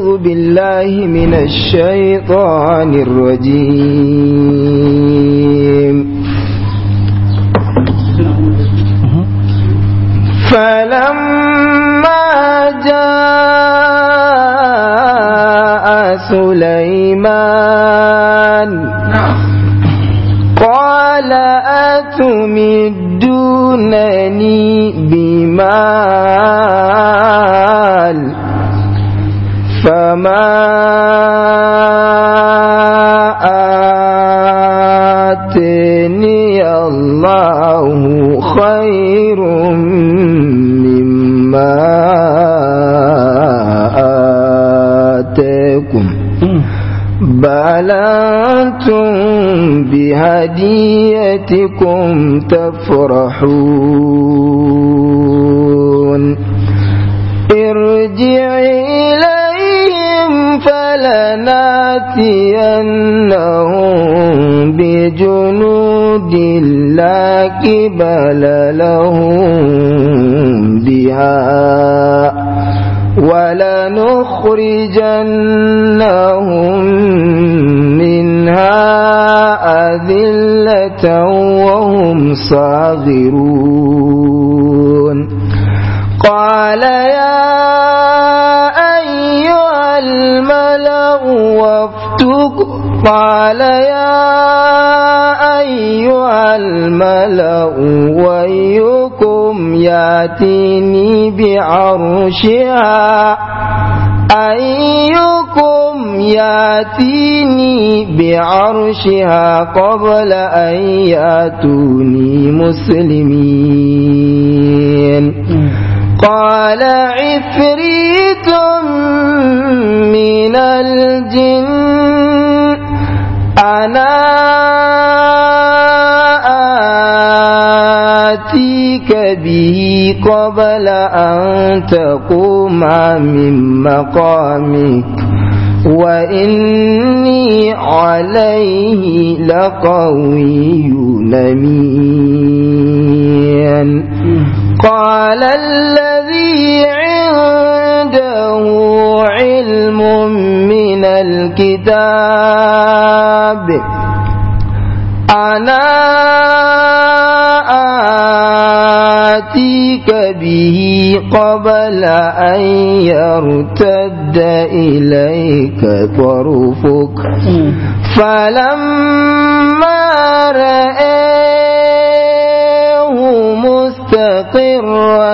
أعوذ بالله من الشيطان الرجيم فلما جاء سليمان قال أتمدونني بمال فما آتني الله خير مما آتاكم بل أنتم بهديتكم تفرحون ارجع إليهم فلناتينهم بجنود لا قبل لهم بها ولنخرجنهم منها أذلة وهم صاغرون قال يا أيها الملأ وافتق قال يا أيها الملأ وأيكم ياتيني بعرشها أيكم ياتيني بعرشها قبل أن ياتوني مسلمين قال عفريت من الجن أنا آتيك به قبل أن تقوم من مقامك وإني عليه لقوي نمين قال الذي عنده علم من الكتاب أنا آتيك به قبل أن يرتد إليك طرفك فلما رأيه مستقرا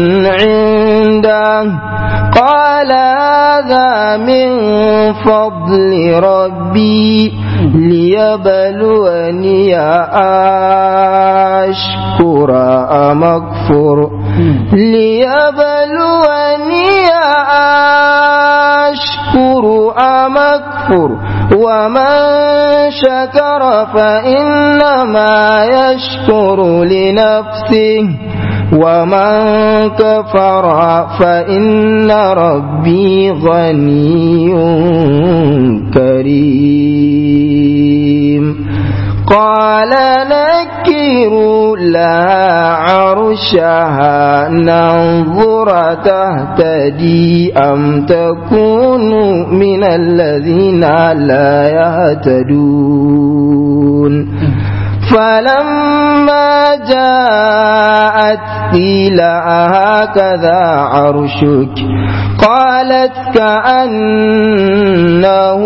عنده قال هذا من فضل ربي ليبلوني أشكر أم أكفر ليبلوني أشكر أم أكفر ومن شكر فإنما يشكر لنفسه ومن كفر فإن ربي غني كريم قال نكروا لها عرشها ننظر تهتدي أم تكون من الذين لا يهتدون فلما جاءت قيل هكذا عرشك قالت كأنه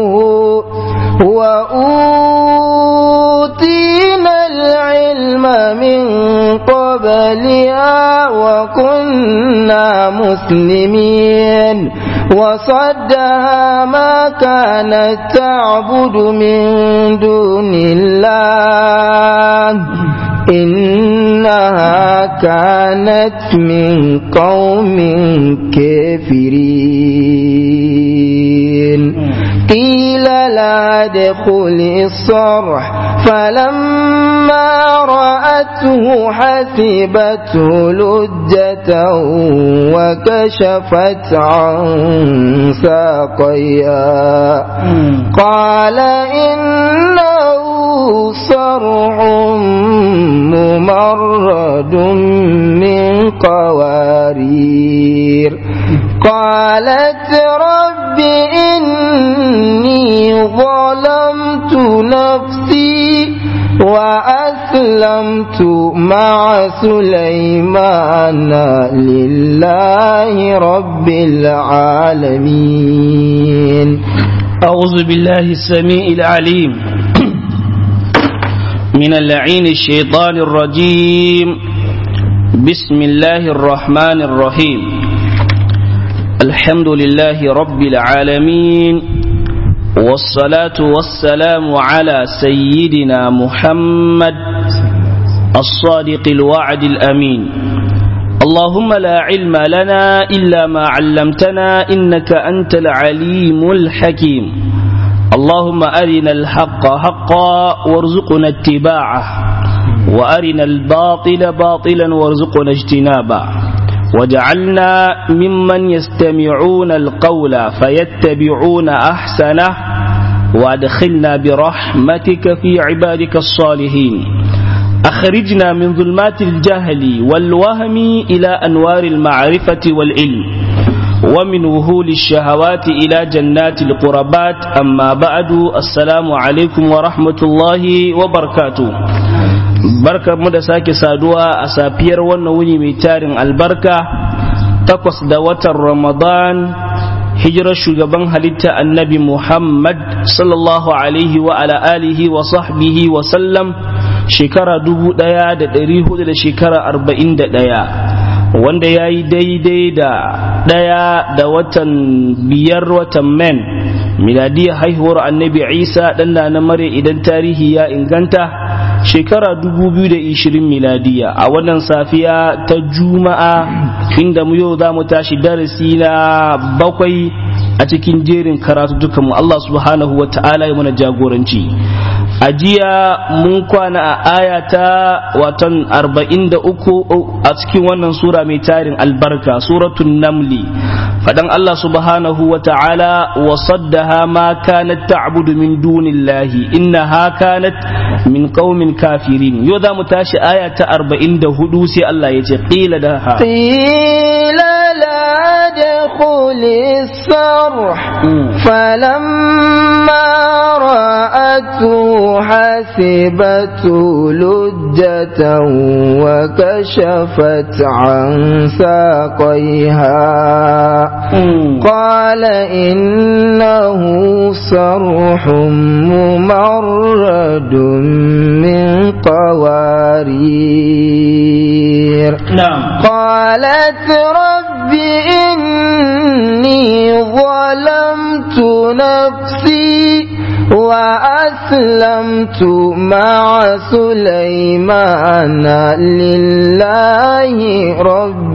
وأوتينا العلم من قبلها وكنا مسلمين وصدها ما كانت تعبد من دون الله إنها كانت من قوم كافرين قيل لا دخل الصرح فلما رأته حسبته لجة وكشفت عن ساقيها قال إنه صرح ممرد من قوارير قالت رب إني ظلمت نفسي وأسلمت مع سليمان لله رب العالمين أعوذ بالله السميع العليم من اللعين الشيطان الرجيم بسم الله الرحمن الرحيم الحمد لله رب العالمين والصلاة والسلام على سيدنا محمد الصادق الوعد الأمين اللهم لا علم لنا إلا ما علمتنا إنك أنت العليم الحكيم اللهم أرنا الحق حقا وارزقنا اتباعه وأرنا الباطل باطلا وارزقنا اجتنابه وجعلنا ممن يستمعون القول فيتبعون أحسنه وادخلنا برحمتك في عبادك الصالحين أخرجنا من ظلمات الجهل والوهم إلى أنوار المعرفة والعلم ومن وهول الشهوات إلى جنات القربات أما بعد السلام عليكم ورحمة الله وبركاته barka mu da sake saduwa a safiyar wannan wuni mai tarin albarka takwas da watan ramadan hijirar shugaban halitta annabi muhammad sallallahu alaihi wa ala alihi wa sahbihi wa sallam shekara dubu daya da dari hudu da shekara arba'in da daya wanda ya yi daidai da daya da watan biyar watan men miladiyar haihuwar annabi isa ɗan na mare idan tarihi ya inganta shekara 2020 miladiya a wannan safiya ta juma'a inda mu yau za mu tashi darasi na bakwai a cikin jerin karatu mu Allah subhanahu wa ta'ala ya mana jagoranci a jiya mun kwana a aya ta watan 43 a cikin wannan sura mai tarin albarka suratun namli fadan Allah subhanahu wa ta'ala wa saddaha ma kanat ta'budu min dunillahi innaha kanat min qaumin kafirin yau za mu tashi aya ta 44 sai Allah ya ce qila da ha qila la دخل الصرح فلما رأته حسبته لجة وكشفت عن ساقيها قال إنه صرح ممرد من قوارير نعم قالت رب إني ظلمت نفسي وأسلمت مع سليمان لله رب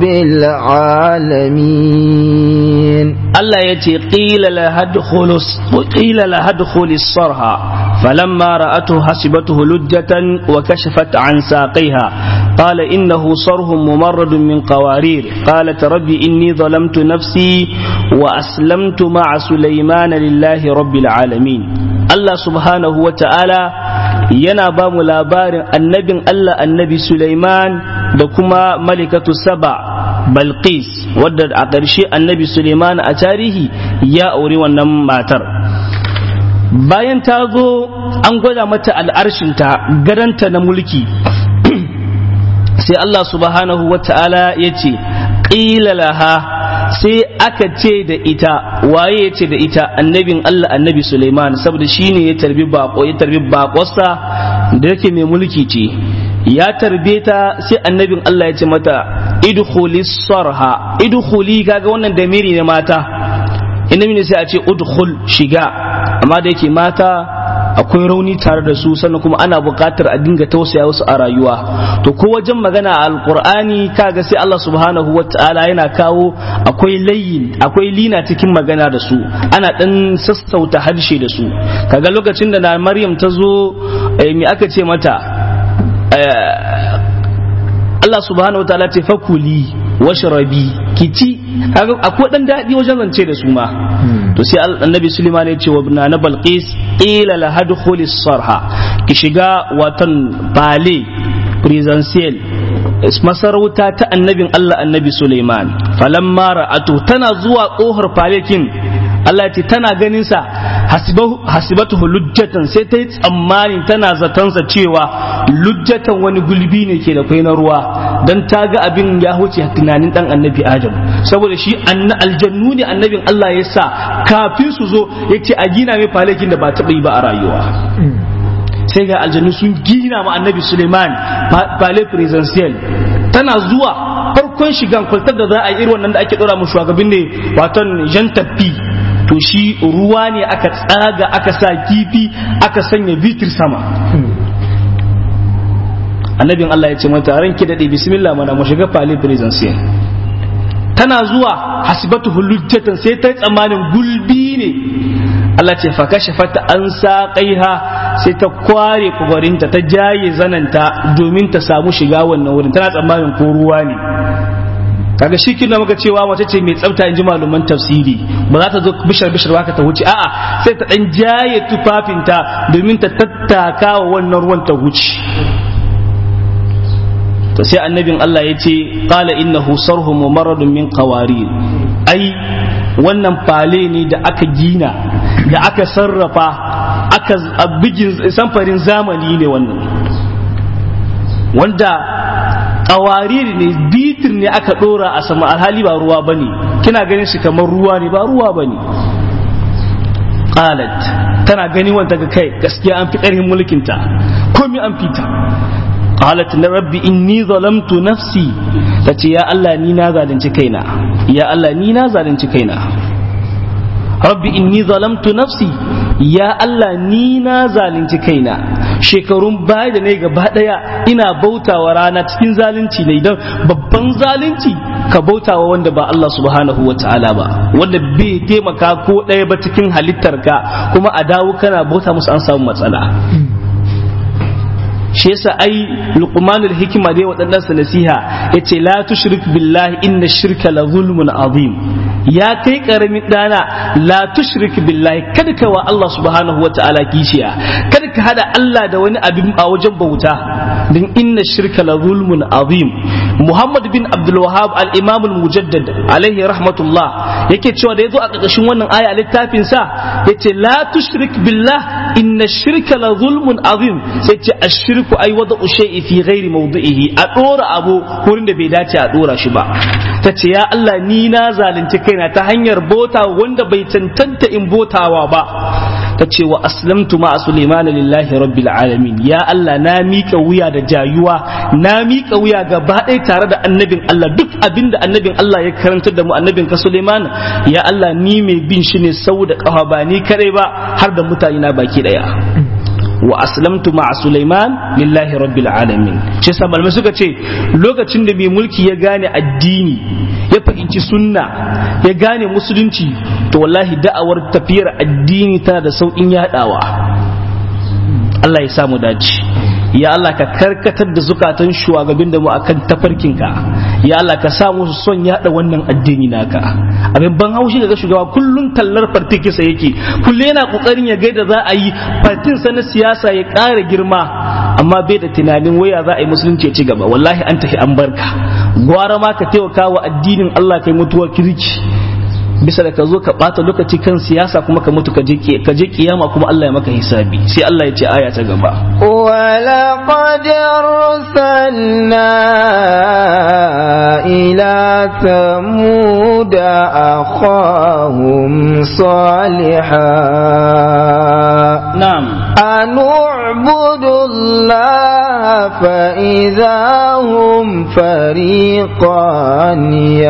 العالمين الله يتي قيل لها ادخل قيل لها ادخل الصرها فلما رأته حسبته لجة وكشفت عن ساقيها قال إنه صرح ممرد من قوارير قالت رب إني ظلمت نفسي وأسلمت مع سليمان لله رب العالمين الله سبحانه وتعالى yana ba mu labarin annabin Allah annabi Sulaiman da kuma malikatu saba Balqis wadda a ƙarshe annabi Sulaiman a tarihi ya auri wannan matar bayan ta zo an gwada mata al'arshinta gadanta na mulki sai Allah subhanahu wa ta'ala ya ce ƙila laha sai aka ce da ita waye ya ce da ita annabin Allah annabi Suleiman saboda shine ya tarbi bako ya tarbi bakosa da yake mai mulki ce ya tarbe ta sai annabin Allah ya ce mata idkhuli sarha idkhuli kaga wannan damiri ne mata inda ne sai a ce udkhul shiga amma da yake mata akwai rauni tare da su sannan kuma ana buƙatar a dinga tausaya wasu a rayuwa to ko wajen magana a alkur'ani kaga sai Allah subhanahu wata'ala yana kawo akwai layin akwai lina cikin magana da su ana dan sassauta harshe da su kaga lokacin da na Maryam ta zo me aka ce mata Allah subhanahu wata'ala ce fakuli washrabi kici kaga akwai dan daɗi wajen zance da su ma to sai annabi Sulaiman ya ce wa na Balqis ila la hadkhuli sarha ki shiga watan bale presential masarauta ta annabin Allah annabi Sulaiman falamma ra'atu tana zuwa kohar falekin Allah ce tana ganin sa hasibatu lujjatan sai ta yi tsammanin tana zatansa cewa lujjatan wani gulbi ne ke da kwai na ruwa dan ta ga abin ya huce tunanin dan annabi Adam saboda shi aljannu ne annabin Allah ya sa kafin su zo ya ce a gina mai falakin da ba taɓa yi ba a rayuwa sai ga aljannu sun gina ma annabi Suleiman palais presidential tana zuwa farkon shigan kwaltar da za a yi irin wannan da ake dora mu shugabin ne waton jan tafi to shi ruwa ne aka tsaga aka sa kifi aka sanya bitir sama annabin Allah ya ce mata ranki daɗe bismillah mana mu shiga palais presidential tana zuwa hasibatu hulujjatan sai ta tsammanin gulbi ne Allah ce fa kashafata an saƙaiha sai ta kware kubarinta ta jaye zananta domin ta samu shiga wannan wurin tana tsammanin ko ruwa ne kaga shi kin maka cewa mace ce mai tsafta in ji malaman tafsiri ba za ta zo bishar bishar baka ta wuce a'a sai ta dan jaye tufafinta domin ta tattaka wa wannan ruwan ta wuce to sai annabin Allah ya ce qala innahu sarhum mumarradun min qawarir ai wannan fale ne da aka gina da aka sarrafa aka bigin samfarin zamani ne wannan wanda ƙawarir ne bitir ne aka ɗora a sama alhali ba ruwa ba ne kina ganin shi kamar ruwa ne ba ruwa ba ne qalat tana gani wanda ga kai gaskiya an fi ƙarfin mulkinta komai an fita qalat na rabbi inni zalamtu nafsi tace ya Allah ni na zalunci kaina ya Allah ni na zalunci kaina rabbi inni zalamtu nafsi ya Allah ni na zalunci kaina shekarun baya da ne gaba daya ina bautawa rana cikin zalunci ne idan babban zalunci ka bautawa wanda ba Allah subhanahu wa ta'ala ba wanda bai taimaka ko ɗaya ba cikin halittarka kuma a dawo kana bauta musu an samu matsala shi yasa ai luqmanul hikima dai waɗannan sa nasiha yace la tushrik billahi inna shirka la zulmun azim ya kai karamin dana la tushrik billahi kada ka wa Allah subhanahu wa ta'ala kishiya kada ka hada Allah da wani abin a wajen bauta din inna shirka la zulmun azim Muhammad bin Abdul Wahhab al-Imam al-Mujaddad alaihi rahmatullah yake cewa da yazo a ƙarƙashin wannan aya a littafin sa yace la tushrik billah inna shirka la zulmun azim sai ce ashirku ai wada shay'i fi ghairi mawdi'ihi a dora abu wurin da bai dace a dora shi ba tace ya Allah ni na zalunci kaina ta hanyar bota wanda bai tantanta in botawa ba ta ce wa aslamtu ma Sulaiman lillahi rabbil alamin ya Allah na mika wuya da jayuwa na mika wuya gaba ɗaya tare da annabin Allah duk abin da annabin Allah ya karantar da mu annabin ka Sulaiman ya Allah ni mai bin shi ne sau da ƙafa ba ni kadai ba har da mutane na baki ɗaya wa aslamtu ma Sulaiman lillahi rabbil alamin ce sa malamai suka ce lokacin da mai mulki ya gane addini ya fahimci sunna ya gane musulunci to wallahi da'awar tafiyar addini tana da sauƙin yaɗawa Allah ya samu dace ya Allah ka karkatar da zukatan shugabin da mu akan tafarkinka ya Allah ka sa musu son yada wannan addini naka abin ban haushi daga shugaba kullun tallar fartikinsa yake kullum yana kokarin ya gaida za a yi fartin sa na siyasa ya ƙara girma amma bai da tunanin waya za a yi musulunci ya ci gaba wallahi an tafi an barka gwara ma ka taimaka wa addinin Allah kai mutuwar kirki bisa da ka zo ka bata lokaci kan siyasa kuma ka mutu ka je kiyama kuma Allah ya maka hisabi sai Allah ya ce aya ta gaba ولقد أرسلنا إلى ثمود أخاهم صالحا na'am أن اعبدوا الله فإذا هم فريقان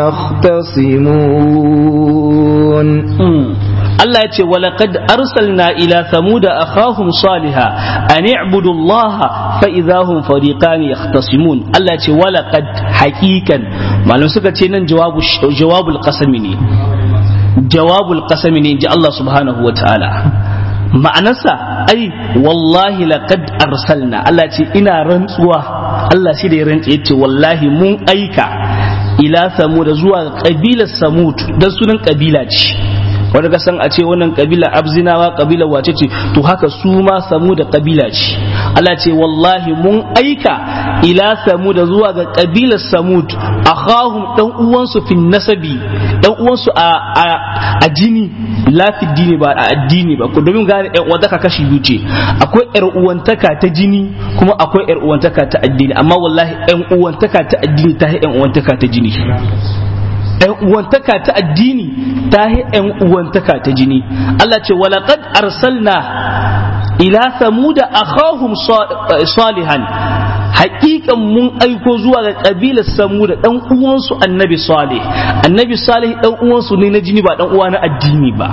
يختصمون Allah ya ce walaqad arsalna ila thamuda akhahum saliha an i'budu Allah fa idahum fariqan yahtasimun Allah ya ce walaqad haqiqan malum suka ce nan jawabu jawabul qasami ne jawabul qasami ne ji Allah subhanahu wa ta'ala ma'anarsa ai wallahi laqad arsalna Allah ce ina rantsuwa Allah shi da ya rantse yace wallahi mun aika ila samud zuwa kabilar samud dan sunan kabila ce wanda ka san a ce wannan kabila abzinawa kabila wace ce to haka su ma samu da kabila ce Allah ce wallahi mun aika ila samud zuwa ga kabilar samud akhahum dan uwansu fi nasabi dan uwansu a a jini lafi dini ba a addini ba domin gane yan uwantaka kashi biyu ce akwai yar uwantaka ta jini kuma akwai yar uwantaka ta addini amma wallahi yan uwantaka ta addini ta yan uwantaka ta jini ‘yan uwantaka ta addini ta yi ‘yan uwantaka ta jini Allah ce walaƙad arsalna ila samuda akhahum salihan haƙiƙan mun aiko zuwa ga ƙabilar samuda ɗan uwansu annabi salih annabi salih ɗan uwansu ne na jini ba ɗan uwa na addini ba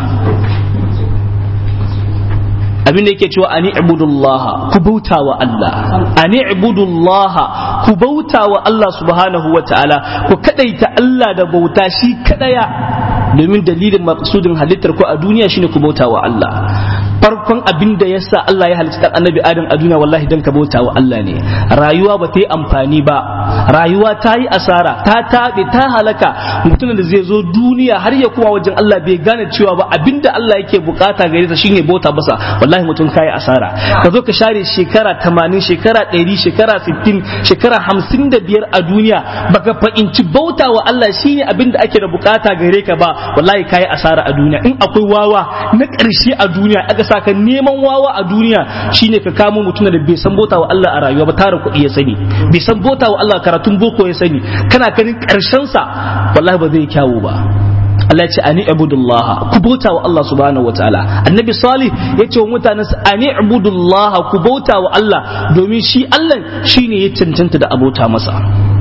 abin da yake cewa ani ibudullah ku bauta wa Allah ani ibudullah ku bauta wa Allah subhanahu wa ta'ala ku kadaita Allah da bauta shi kadaya domin dalilin maqsudin halittar ku a duniya shine ku bauta wa Allah farkon abin da yasa Allah ya halicci dan annabi Adam a duniya wallahi dan ka bauta wa Allah ne rayuwa ba ta yi amfani ba rayuwa ta yi asara ta tabe ta halaka mutumin da zai zo duniya har ya kuma wajen Allah bai gane cewa ba abinda Allah yake bukata gare ta shine bauta basa wallahi mutum kai asara ka zo ka share shekara 80 shekara 100 shekara 60 shekara 55 a duniya baka fahimci bauta wa Allah shine abinda ake da bukata gare ka ba wallahi kai asara a duniya in akwai wawa na ƙarshe a duniya aka saka neman wawa a duniya shine ka kamo mutum da bai san bauta wa Allah a rayuwa ba tara kuɗi ya sani bai san bauta wa Allah karatun boko ya sani kana ganin ƙarshen sa wallahi ba zai kyawu ba Allah ya ce ani ibudullah ku bauta wa Allah subhanahu wa ta'ala annabi salih ya ce wa mutanen sa ani ibudullah ku bauta wa Allah domin shi Allah shine ya cancanta da abota masa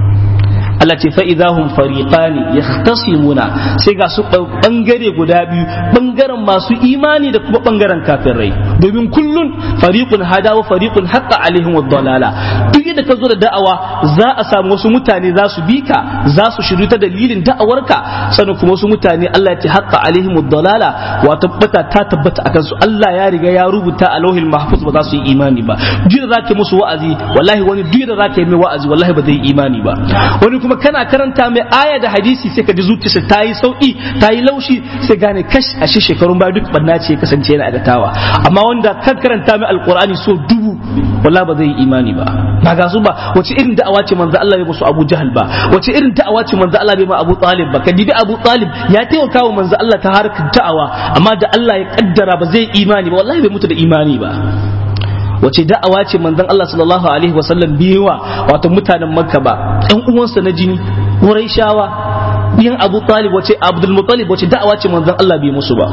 Allah ce fa idahum fariqani yahtasimuna sai ga su bangare guda biyu bangaren masu imani da kuma bangaren kafirai domin kullun fariqun hada wa fariqun haqqa alaihim ad-dalala duk yadda ka zo da da'awa za a samu wasu mutane za su bi ka za su shiru ta dalilin da'awarka sannan kuma wasu mutane Allah ya ce haqqa alaihim ad-dalala wa tabbata ta tabbata akan su Allah ya riga ya rubuta a lauhil mahfuz ba za su yi imani ba duk da zaka musu wa'azi wallahi wani duk da zaka yi mai wa'azi wallahi ba zai yi imani ba wani kuma kana karanta mai aya da hadisi sai ka ji zuciyarsa ta yi sauki ta yi laushi sai gane kash a shi shekarun baya duk banna ce kasance yana adatawa amma wanda kan karanta mai alqur'ani so dubu wallahi ba zai yi imani ba ba ga su ba wace irin da'awa ce manzo Allah ya musu Abu Jahal ba wace irin da'awa ce manzo Allah bai ma Abu Talib ba ka dibi Abu Talib ya taimaka wa manzo Allah ta harkar da'awa amma da Allah ya kaddara ba zai imani ba wallahi bai mutu da imani ba wace da'awa ce manzon Allah sallallahu alaihi wasallam biyewa wato mutanen Makka ba ɗan uwansa na jini Qurayshawa biyan Abu Talib wace Abdul Muttalib wace da'awa ce manzon Allah bai musu ba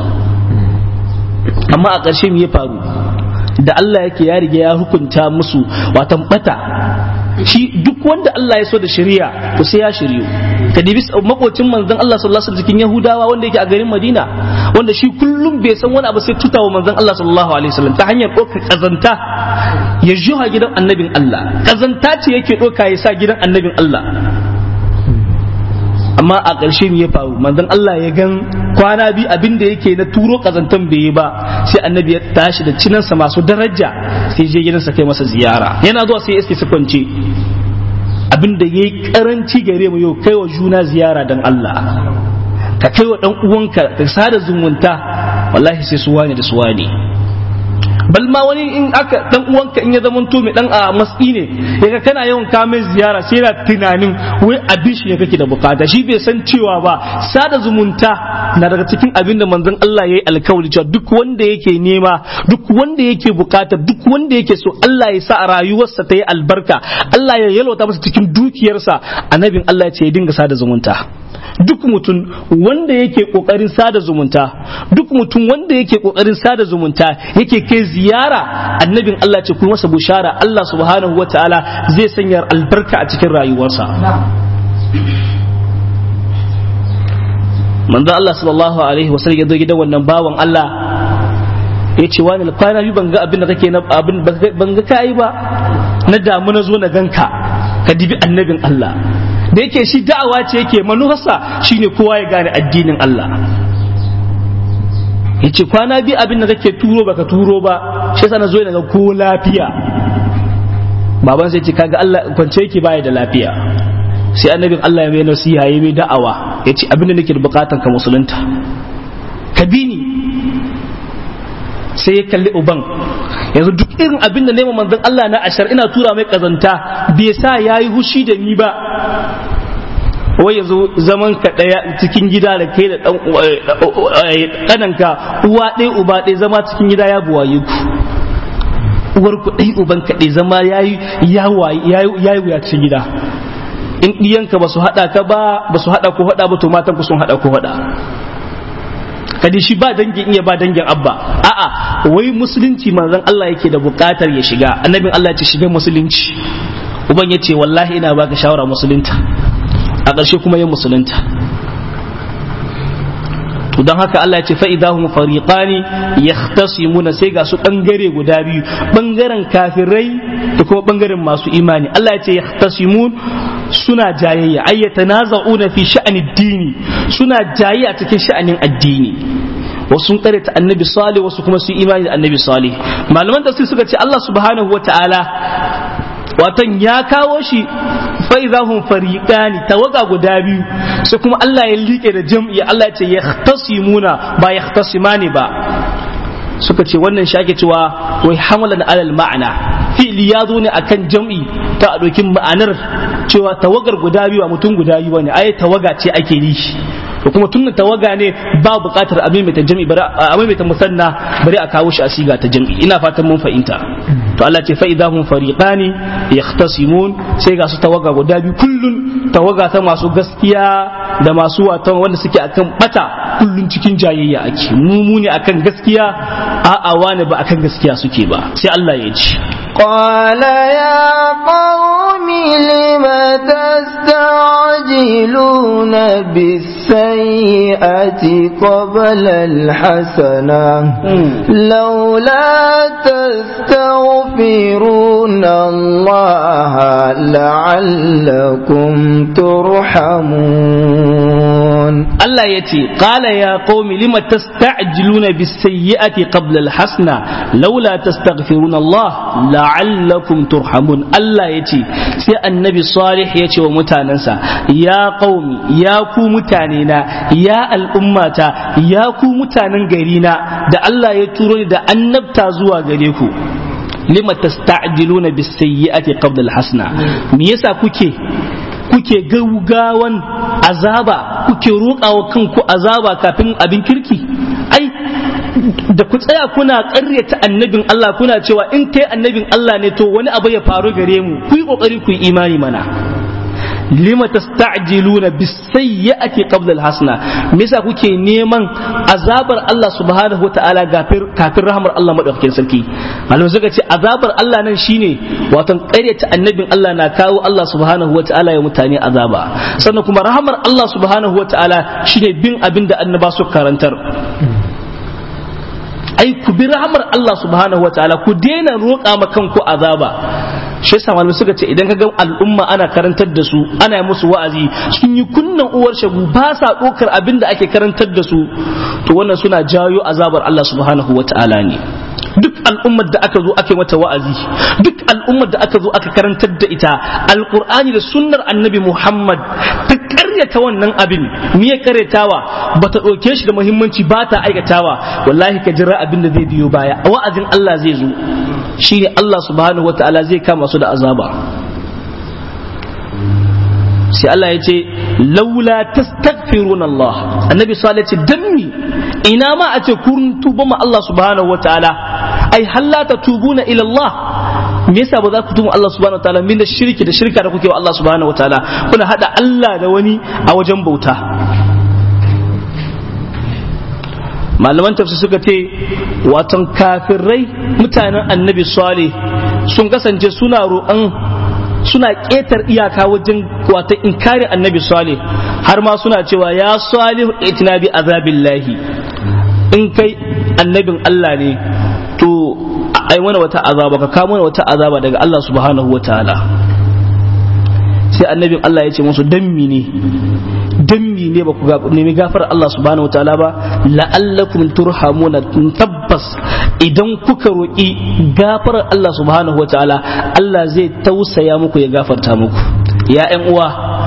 amma a ƙarshe me ya faru da Allah yake ya riga ya hukunta musu watan bata shi duk wanda Allah ya so da shari'a to sai ya shiryu ka dibi makocin manzon Allah sallallahu alaihi wasallam cikin Yahudawa wanda yake a garin Madina wanda shi kullum bai san wani abu sai tutawa manzon Allah sallallahu alaihi wasallam ta hanyar ɗaukar kazanta ya juha gidan annabin Allah kazanta ce yake ɗauka ya sa gidan annabin Allah amma a ƙarshe ne ya faru manzon Allah ya gan kwana biyu abin da yake na turo kazantan bai yi ba sai annabi ya tashi da cinansa masu daraja sai je gidansa kai masa ziyara yana zuwa sai ya iske su kwance abin da yayi karanci gare mu yau kai wa juna ziyara dan Allah ka kai wa dan uwanka ka sada zumunta wallahi sai su wane da su wane bal ma wani in aka dan uwanka in ya zama to mai dan a matsi ne yaga kana yawan kamen ziyara sai yana tunanin wai abin shi ne kake da bukata shi bai san cewa ba sada zumunta na daga cikin abin da manzon Allah yayi alkawari cewa duk wanda yake nema duk wanda yake bukata duk wanda yake so Allah ya sa a rayuwarsa ta yi albarka Allah ya yalwata masa cikin dukiyarsa annabin Allah ya ce ya dinga sada zumunta duk mutum wanda yake kokarin sada zumunta duk mutum wanda yake kokarin sada zumunta yake kai ziyara annabin Allah ce kuma masa bushara Allah subhanahu wataala zai sanya albarka a cikin rayuwarsa manzo Allah sallallahu alaihi wasallam ya zo gidan wannan bawan Allah ya ce wani kwana biyu ban ga abin da kake na abin ban ga kai ba na damu na zo na ganka ka dibi annabin Allah da yake shi da'awa ce yake manufarsa shine kowa ya gane addinin Allah yace kwana biyu abin da kake turo baka turo ba shi yasa na zo daga ko lafiya baban sai ce kaga Allah kwance yake baya da lafiya sai annabin Allah ya mai nasiha ya mai da'awa yace abin da nake da bukatan ka musulunta ka bi ni sai ya kalli uban yanzu duk irin abin da nema manzon Allah na ashar ina tura mai kazanta bai sa yayi hushi da ni ba wai yanzu zaman ka daya cikin gida da kai da dan kananka uwa ɗaya uba ɗaya zama cikin gida ya buwaye ku uwar ku ɗai uban ka ɗai zama yayi yayi wuya cikin gida in ɗiyanka ba su haɗa ka ba ba su haɗa ko haɗa ba to matan ku sun haɗa ko haɗa kadi shi ba dangin iya ba dangin abba a'a wai musulunci manzon Allah yake da buƙatar ya shiga annabin Allah ya ce shiga musulunci uban ya ce wallahi ina baka shawara musulunta a ƙarshe kuma yin musulunta to don haka Allah ya ce fa idahum fariqani yahtasimuna sai ga su bangare guda biyu bangaren kafirai da kuma bangaren masu imani Allah ya ce yahtasimun suna jayayya ay yatanaza'una fi sha'ani dini suna jayayya cikin sha'anin addini wasu sun ta annabi salih wasu kuma su imani da annabi salih malaman tafsir suka ce Allah subhanahu wataala watan ya kawo shi fa'izahun fariƙani tawaga guda biyu sai kuma Allah ya liƙe da jam'i Allah ya ce ya tasimuna ba ya tasimani ba suka ce wannan shi ake cewa wai hamalan alal ma'ana fi'li ya zo ne akan jam'i ta a ɗaukin ma'anar cewa tawagar guda biyu a mutum guda biyu ne ai tawaga ce ake yi to kuma tunda tawaga ne ba buƙatar a maimaita jam'i bari a maimaita musanna bari a kawo shi a siga ta jam'i ina fatan mun fahimta to Allah ce fa idahum fariqani yahtasimun sai ga su tawaga guda biyu kullun tawaga ta masu gaskiya da masu watan wanda suke akan bata kullun cikin jayayya ake mu mu ne akan gaskiya a'a wani ba akan gaskiya suke ba sai Allah ya ce قال يا قوم لم تستعجلون بالسيئة قبل الحسنة لولا تستغفرون الله لعلكم ترحمون Allah ya ce, Ƙala ya ƙaumi lima tasta'jiluna bisayyi'ati qabla alhasna laula tastaghfirun Allah la'allakum turhamun Allah ya ce sai annabi Salih ya ce wa mutanensa ya ƙaumi ya ku mutane na ya al'ummata ya ku mutanen gari na da Allah ya turo ni da annabta zuwa gare ku lima tasta'jiluna bisayyi'ati qabla alhasna me yasa kuke kuke gaugawan azaba kuke roƙawa kanku azaba kafin abin kirki ai da ku tsaya kuna ƙaryata annabin Allah kuna cewa in kai annabin Allah ne to wani abu ya faru gare mu ku yi ƙoƙari ku yi imani mana lima tasta'jiluna bisayyi'ati qabla alhasana me yasa kuke neman azabar Allah subhanahu wataala kafin rahmar Allah madaukakin sarki malamai suka ce azabar Allah nan shine wato ƙaryata annabin Allah na kawo Allah subhanahu wataala ya mutane azaba sannan kuma rahmar Allah subhanahu wataala shine bin abin da annaba su karantar ai ku bi rahmar Allah subhanahu wataala ku daina roƙa ma kanku azaba shi yasa malamai suka ce idan ka ga al'umma ana karantar da su ana musu wa'azi sun yi kunnan uwar shagu ba sa ɗaukar abin da ake karantar da su to wannan suna jayo azabar Allah subhanahu wa ta'ala ne duk al'ummar da aka zo aka yi mata wa'azi duk al'ummar da aka zo aka karantar da ita alqur'ani da sunnar annabi Muhammad ta karyata wannan abin me ya karyatawa bata ɗauke shi da muhimmanci ba ta aikatawa wallahi ka jira abin da zai biyo baya wa'azin Allah zai zo shine Allah subhanahu wataala zai kama su da azaba sai Allah ya ce laula tastaghfirun Allah annabi sallallahu alaihi wasallam danni ina ma a ce kun tuba ma Allah subhanahu wataala ai hallata tubuna ila Allah me yasa ba za ku tuba Allah subhanahu wataala min da shirki da shirka da kuke wa Allah subhanahu wataala kuna hada Allah da wani a wajen bauta malaman tafsir suka ce watan kafirai mutanen annabi salih sun kasance suna roƙon suna ƙetar iyaka wajen watan inkarin annabi salih har ma suna cewa ya salih itina bi azabillahi in kai annabin Allah ne to ai mana wata azaba ka kawo mana wata azaba daga Allah subhanahu wa ta'ala sai annabin Allah ya ce musu dammi ne dammi ne ba ku nemi gafar Allah subhanahu wataala ba la'allakum turhamuna tabbas idan kuka roƙi gafarar Allah subhanahu wataala Allah zai tausaya muku ya gafarta muku ya ƴan uwa duk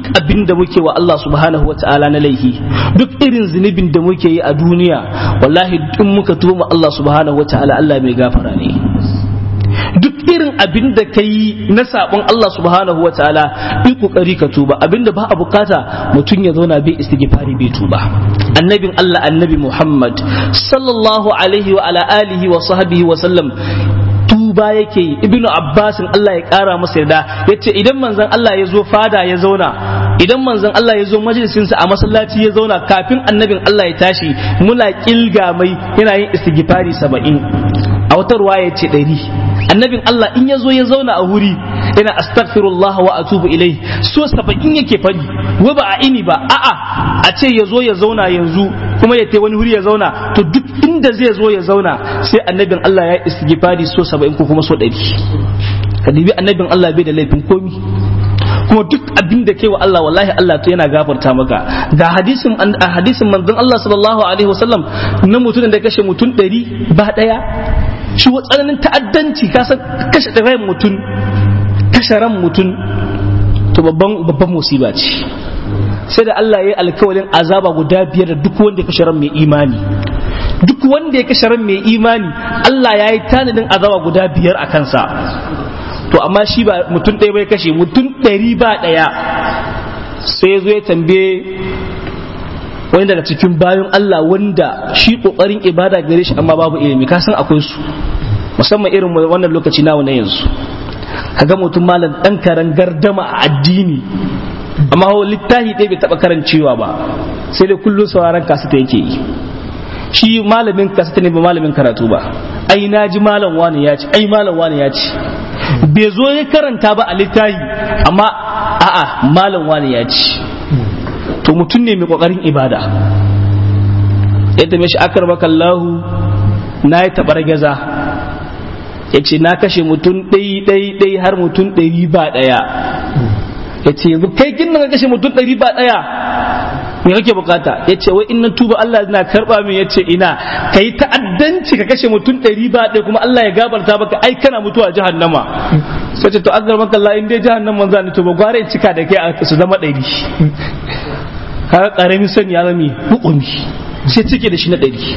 abin da muke wa Allah subhanahu wata'ala na laifi duk irin zunubin da muke yi a duniya wallahi in muka tuba Allah subhanahu wata'ala Allah mai gafara ne duk irin abin da ka yi na sabon Allah subhanahu wa ta'ala yi kokari ka tuba abin da ba a bukata mutum ya zauna bai istighfari bai tuba annabin Allah annabi Muhammad sallallahu alaihi wa ala alihi wa sahbihi wa sallam tuba yake yi ibnu abbasin Allah ya kara masa yarda yace idan manzon Allah ya zo fada ya zauna idan manzon Allah ya zo majalisinsa a masallaci ya zauna kafin annabin Allah ya tashi muna kilga mai yana yin istighfari saba'in a wata ruwa ya ce ɗari annabin Allah in ya zo ya zauna a wuri yana astaghfirullah wa atubu ilai so saba'in yake fadi wa ba a ini ba a'a a ce ya zo ya zauna yanzu kuma ya tai wani wuri ya zauna to duk inda zai zo ya zauna sai annabin Allah ya istighfari so saba'in ko kuma so ɗari ka dibi annabin Allah bai da laifin komi kuma duk abin da kai wa Allah wallahi Allah to yana gafarta maka ga hadisin a hadisin manzon Allah sallallahu alaihi wasallam na mutum da kashe mutum ɗari ba ɗaya shi wa tsananin ta'addanci ka san kashe ran mutum kashe ran mutum to babban babban musiba ce sai da Allah ya yi alkawalin azaba guda biyar da duk wanda ya kashe ran mai imani duk wanda ya kashe ran mai imani Allah ya yi tanadin azaba guda biyar a kansa to amma shi ba mutum ɗaya bai kashe mutum ɗari ba ɗaya sai ya zo ya tambaye wani daga cikin bayan Allah wanda shi ƙoƙarin ibada gare shi amma babu ilimi ka san akwai su musamman irin wannan lokaci nawa na yanzu kaga mutum malam ɗan karan gardama a addini amma littafi ɗaya bai taɓa karancewa ba sai dai kullum sauraron kasita yake yi shi malamin kasita ne ba malamin karatu ba ai na ji malam wani ya ci ai malam wani ya ci bai zo ya karanta ba a littafi amma a'a malam wani ya ci to mutum ne mai kokarin ibada yadda mai shi akar makallahu na yi tabar gaza ya ce na kashe mutum ɗai ɗai ɗai har mutum ɗari ba ɗaya ya ce yanzu kai kin ka kashe mutum ɗari ba ɗaya me kake bukata ya ce wai in na tuba Allah na karba min ya ce ina ka yi ta'addanci ka kashe mutum ɗari ba ɗaya kuma Allah ya gabarta maka ai kana mutuwa jahannama sai ce to agar maka Allah in dai jahannama za ni tuba gware in cika da kai su zama ɗari kaga karamin sani ya zama hukumi sai cike da shi na ɗari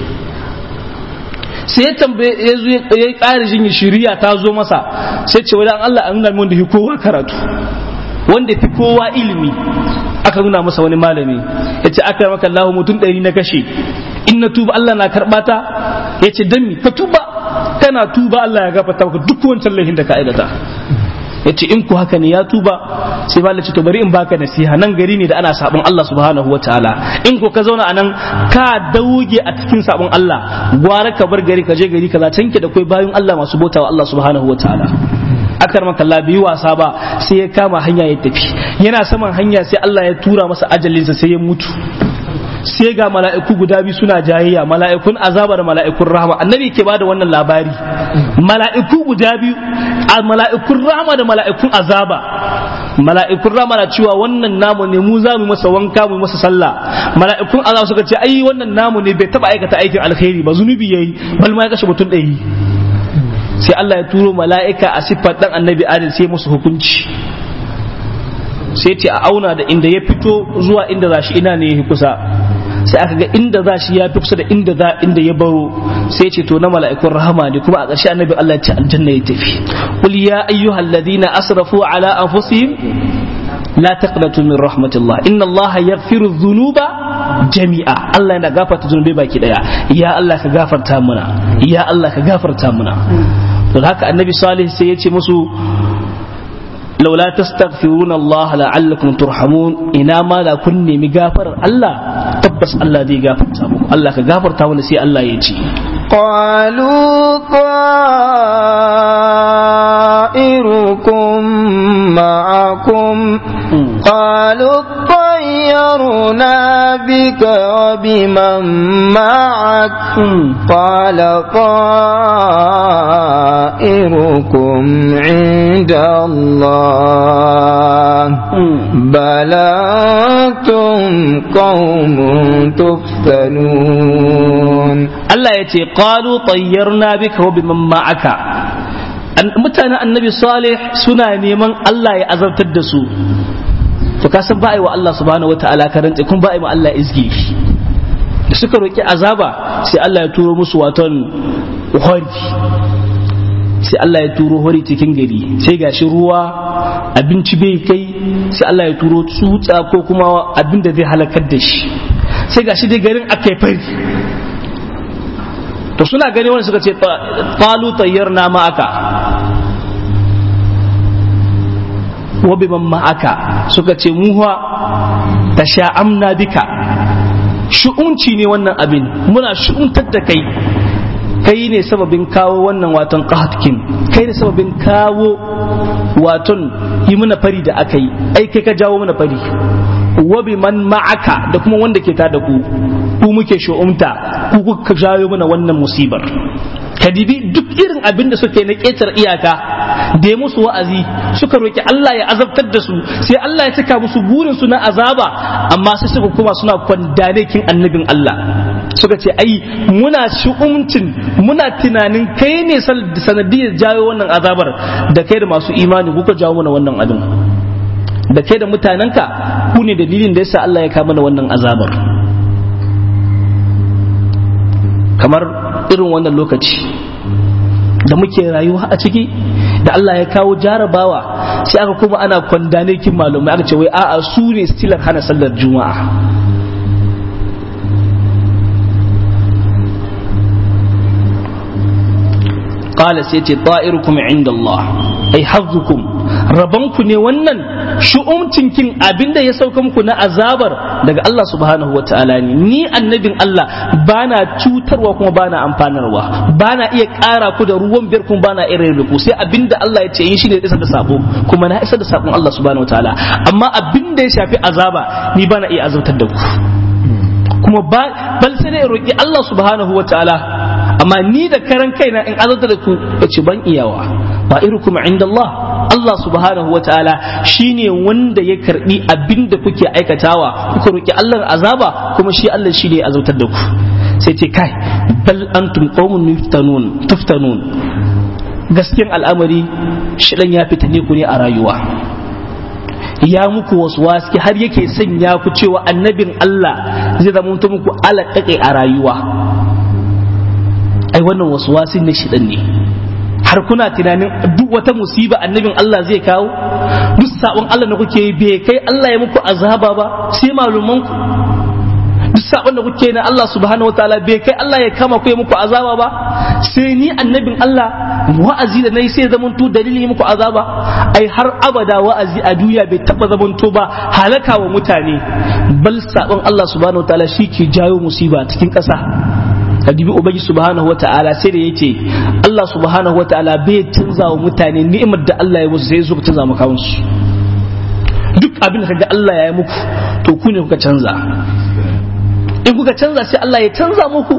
sai ya tambaye ya zo ya yi ƙara jin shiriya ta zo masa sai ce wadan Allah an nuna min wanda fi kowa karatu wanda fi kowa ilimi aka nuna masa wani malami ya ce aka maka Allah mutum ɗari na kashe in na tuba Allah na karɓa ta ya ce dan mi ka tuba kana tuba Allah ya gafarta maka duk wancan laifin da ka aikata ya ce in ku haka ne ya tuba sai ba ce to bari in baka nasiha nan gari ne da ana sabon Allah subhanahu wataala in ko ka zauna anan ka dauge a cikin sabon Allah gwara ka bar gari ka je gari kaza tanke da kai bayan Allah masu bautawa Allah subhanahu wataala akar maka Allah bai wasa ba sai ya kama hanya ya tafi yana saman hanya sai Allah ya tura masa ajalinsa sai ya mutu sai ga mala'iku guda biyu suna jayayya mala'ikun azaba da mala'ikun rahama annabi ke bada wannan labari mala'iku guda biyu a mala'ikun rahama da mala'ikun azaba mala'ikun rahama na cewa wannan namu ne mu za mu masa wanka mu masa sallah mala'ikun azaba suka ce ai wannan namu ne bai taba aikata aikin alkhairi ba zunubi yayi bal ma ya kashe mutum ɗari sai Allah ya turo mala'ika a siffar dan annabi adil sai musu hukunci sai ce a auna da inda ya fito zuwa inda za shi ina ne ya kusa sai aka ga inda za shi ya fi kusa da inda za inda ya baro sai ce to na mala'ikun rahama ne kuma a ƙarshe annabi Allah ya ce aljanna ya tafi qul ya ayyuhal ladina asrafu ala anfusihim la taqnatu min rahmatillah inna Allah yaghfiru dhunuba jami'a Allah yana gafarta zunubai baki daya ya Allah ka gafarta muna ya Allah ka gafarta muna to haka annabi salih sai ya ce musu laula tastaghfiruna Allah la'allakum turhamun ina ma da kun nemi gafarar Allah tabbas Allah zai gafarta muku Allah ka gafarta mana sai Allah ya ce قالوا طائركم معكم قالوا اطيرنا بك وبمن معك قال طائركم عند الله بل أنتم قوم تفتنون Allah ya ce qalu tayyarna bika wa biman ma'aka mutanen annabi salih suna neman Allah ya azabtar da su to ka san ba wa Allah subhanahu wataala karanta kun ba wa Allah izgi da suka roki azaba sai Allah ya turo musu waton hori sai Allah ya turo hori cikin gari sai gashi ruwa abinci bai kai sai Allah ya turo tsutsa ko kuma abin da zai halakar da shi sai gashi dai garin akai fari to suna gani wani suka ce qalu tayyarna ma'aka wa biman ma'aka suka ce muha tasha'amna bika shu'unci ne wannan abin muna shu'untar da kai kai ne sababin kawo wannan waton qahatkin kai ne sababin kawo waton yi mana fari da aka yi ai kai ka jawo mana fari wa biman ma'aka da kuma wanda ke tada ku ku muke shu'umta ku kuka jawo mana wannan musibar kadibi duk irin abin da suke na ƙetar iyaka da ya musu wa'azi suka roki Allah ya azabtar da su sai Allah ya cika musu burin su na azaba amma sai suka kuma suna kwandane kin annabin Allah suka ce ai muna shi'umcin muna tunanin kai ne sanadiyar jawo wannan azabar da kai da masu imani kuka jawo mana wannan abin da kai da mutanenka ku ne dalilin da yasa Allah ya kama mana wannan azabar kamar irin wannan lokaci da muke rayuwa a ciki da Allah ya kawo jarabawa sai aka kuma ana kwandane kin malumai aka ce wai a'a su ne stilar hana sallar juma'a qala sai ce ta'irukum inda Allah ai hazzukum rabanku ne wannan shu'umcin kin abinda ya sauka muku na azabar daga Allah subhanahu wa ta'ala ne ni annabin Allah bana cutarwa kuma bana amfanarwa bana iya ƙara ku da ruwan biyar kuma bana iya rarrabe ku sai abinda Allah ya ce yin shine isa da sabo kuma na isa da sabon Allah subhanahu wa ta'ala amma abinda ya shafi azaba ni bana iya azabtar da ku kuma bal sai dai roki Allah subhanahu wa ta'ala amma ni da karan kaina in azabtar da ku yace ban iyawa ba irukum inda Allah Allah subhanahu wa ta'ala shine wanda ya karbi abin da kuke aikatawa kuka roki Allah azaba kuma shi Allah shine ya azautar da ku sai ce kai bal antum qaumun yuftanun tuftanun gaskiyan al'amari shidan ya fitane ku ne a rayuwa ya muku wasu waski har yake sanya ku cewa annabin Allah zai zama muku alaƙaƙe a rayuwa ai wannan wasu wasin ne shidan ne har kuna tunanin duk wata musiba annabin Allah zai kawo duk sabon Allah da kuke yi bai kai Allah ya muku azaba ba sai maluman ku duk sabon da kuke na Allah subhanahu wataala bai kai Allah ya kama ku ya muku azaba ba sai ni annabin Allah wa'azi da nayi sai zamanto dalilin muku azaba ai har abada wa'azi a duniya bai taba zamanto ba halaka wa mutane bal sabon Allah subhanahu wataala shi ke jawo musiba cikin ƙasa kadibi ubangi subhanahu ta'ala sai da yake Allah subhanahu ta'ala bai canza wa mutane ni'imar da Allah ya musu sai su canza maka musu duk abin da kaga Allah ya yi muku to ku ne kuka canza in kuka canza sai Allah ya canza muku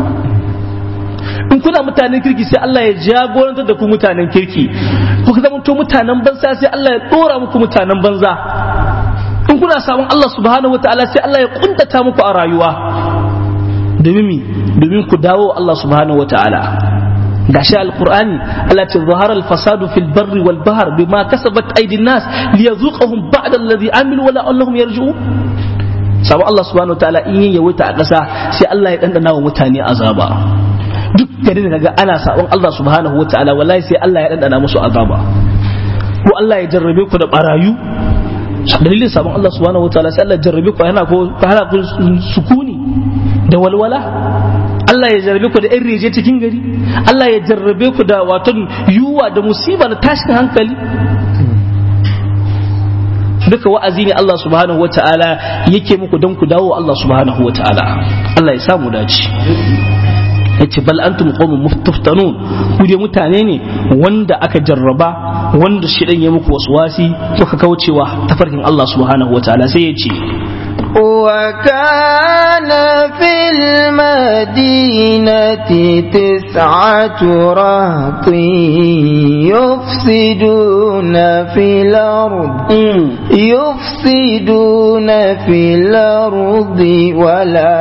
in kuna mutanen kirki sai Allah ya jagorantar da ku mutanen kirki kuka zama to mutanen banza sai Allah ya dora muku mutanen banza in kuna sabon Allah subhanahu ta'ala sai Allah ya kuntata muku a rayuwa domin domin ku dawo Allah subhanahu wata'ala gashi alqur'ani Allah ce zahara al-fasadu fil barri wal bahr bima kasabat aydin nas liyazuqahum ba'da alladhi amilu wa la'allahum yarji'un sabo Allah subhanahu wata'ala in yin yawaita a ƙasa sai Allah ya dandana wa mutane azaba duk garin da ga ana sabon Allah subhanahu wata'ala wallahi sai Allah ya dandana musu azaba ko Allah ya jarrabe ku da barayu dalilin sabon Allah subhanahu wata'ala sai Allah ya jarrabe ku yana ko hana ku sukuni da walwala Allah ya jarrabe ku da yan reje cikin gari Allah ya jarrabe ku da waton yuwa da musiba da tashin hankali duka wa'azi ne Allah subhanahu wa ta'ala yake muku don ku dawo Allah subhanahu wa ta'ala Allah ya samu dace yace bal antum qaumun muftaftanun ku dai mutane ne wanda aka jarraba wanda shi dan ya muku waswasi kuka kaucewa tafarkin Allah subhanahu wa ta'ala sai ya ce وكان في المدينة تسعة رهط يفسدون في الأرض يفسدون في الأرض ولا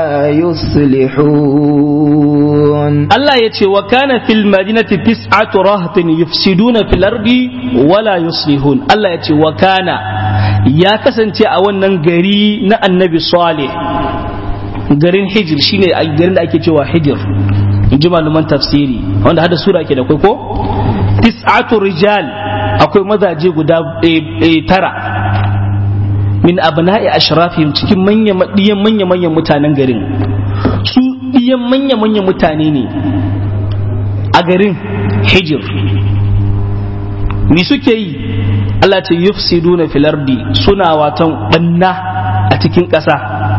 يصلحون Allah ya ce wa kana fil madinati tis'atu rahtin yufsiduna fil ardi wala yuslihun Allah ya ce wa kana ya kasance a wannan gari na annabi salih garin hijir shine a garin da ake cewa hijir in ji malaman tafsiri wanda hada sura ke da kai ko tis'atu rijal akwai mazaje guda tara min abna'i ashrafihim cikin manya manya manyan mutanen garin su ɗiyan manya-manya mutane ne a garin hijir me suke yi Allah ce yufsiduna fil ardi suna watan banna a cikin ƙasa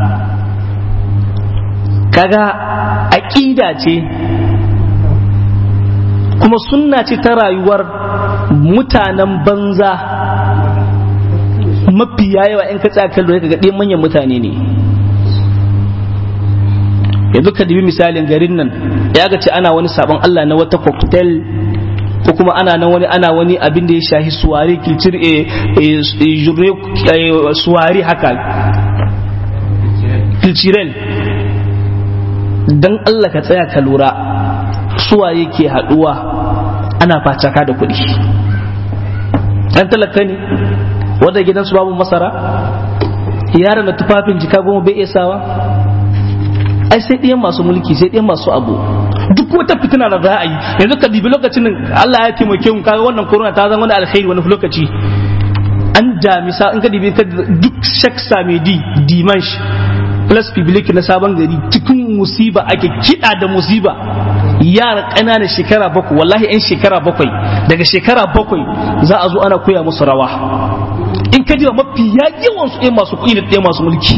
kaga aƙida ce kuma sunna ce ta rayuwar mutanen banza mafiya yawa in ka tsaya kallo ka ga ɗiyan manyan mutane ne yanzu ka dubi misalin garin nan ya ga ce ana wani sabon Allah na wata cocktail ko kuma ana nan wani ana wani abin da ya shahi suwari kilcir suwari haka kilciren dan Allah ka tsaya ka lura suwaye ke haduwa ana facaka da kuɗi dan talaka ne wanda gidansu babu masara yaran da tufafin jika goma bai iya sawa ai sai ɗayan masu mulki sai ɗayan masu abu duk wata fitina da za a yi yanzu ka dibi lokacin da Allah ya taimake mu kaga wannan corona ta zama wani alkhairi wani lokaci an damisa in ka dibi ka duk shak samedi dimanche plus public na sabon gari cikin musiba ake kiɗa da musiba yara ƙananan shekara bakwai wallahi 'yan shekara bakwai daga shekara bakwai za a zo ana koya musu rawa in ka ji mafi yawan su ɗaya masu kuɗi da ɗaya masu mulki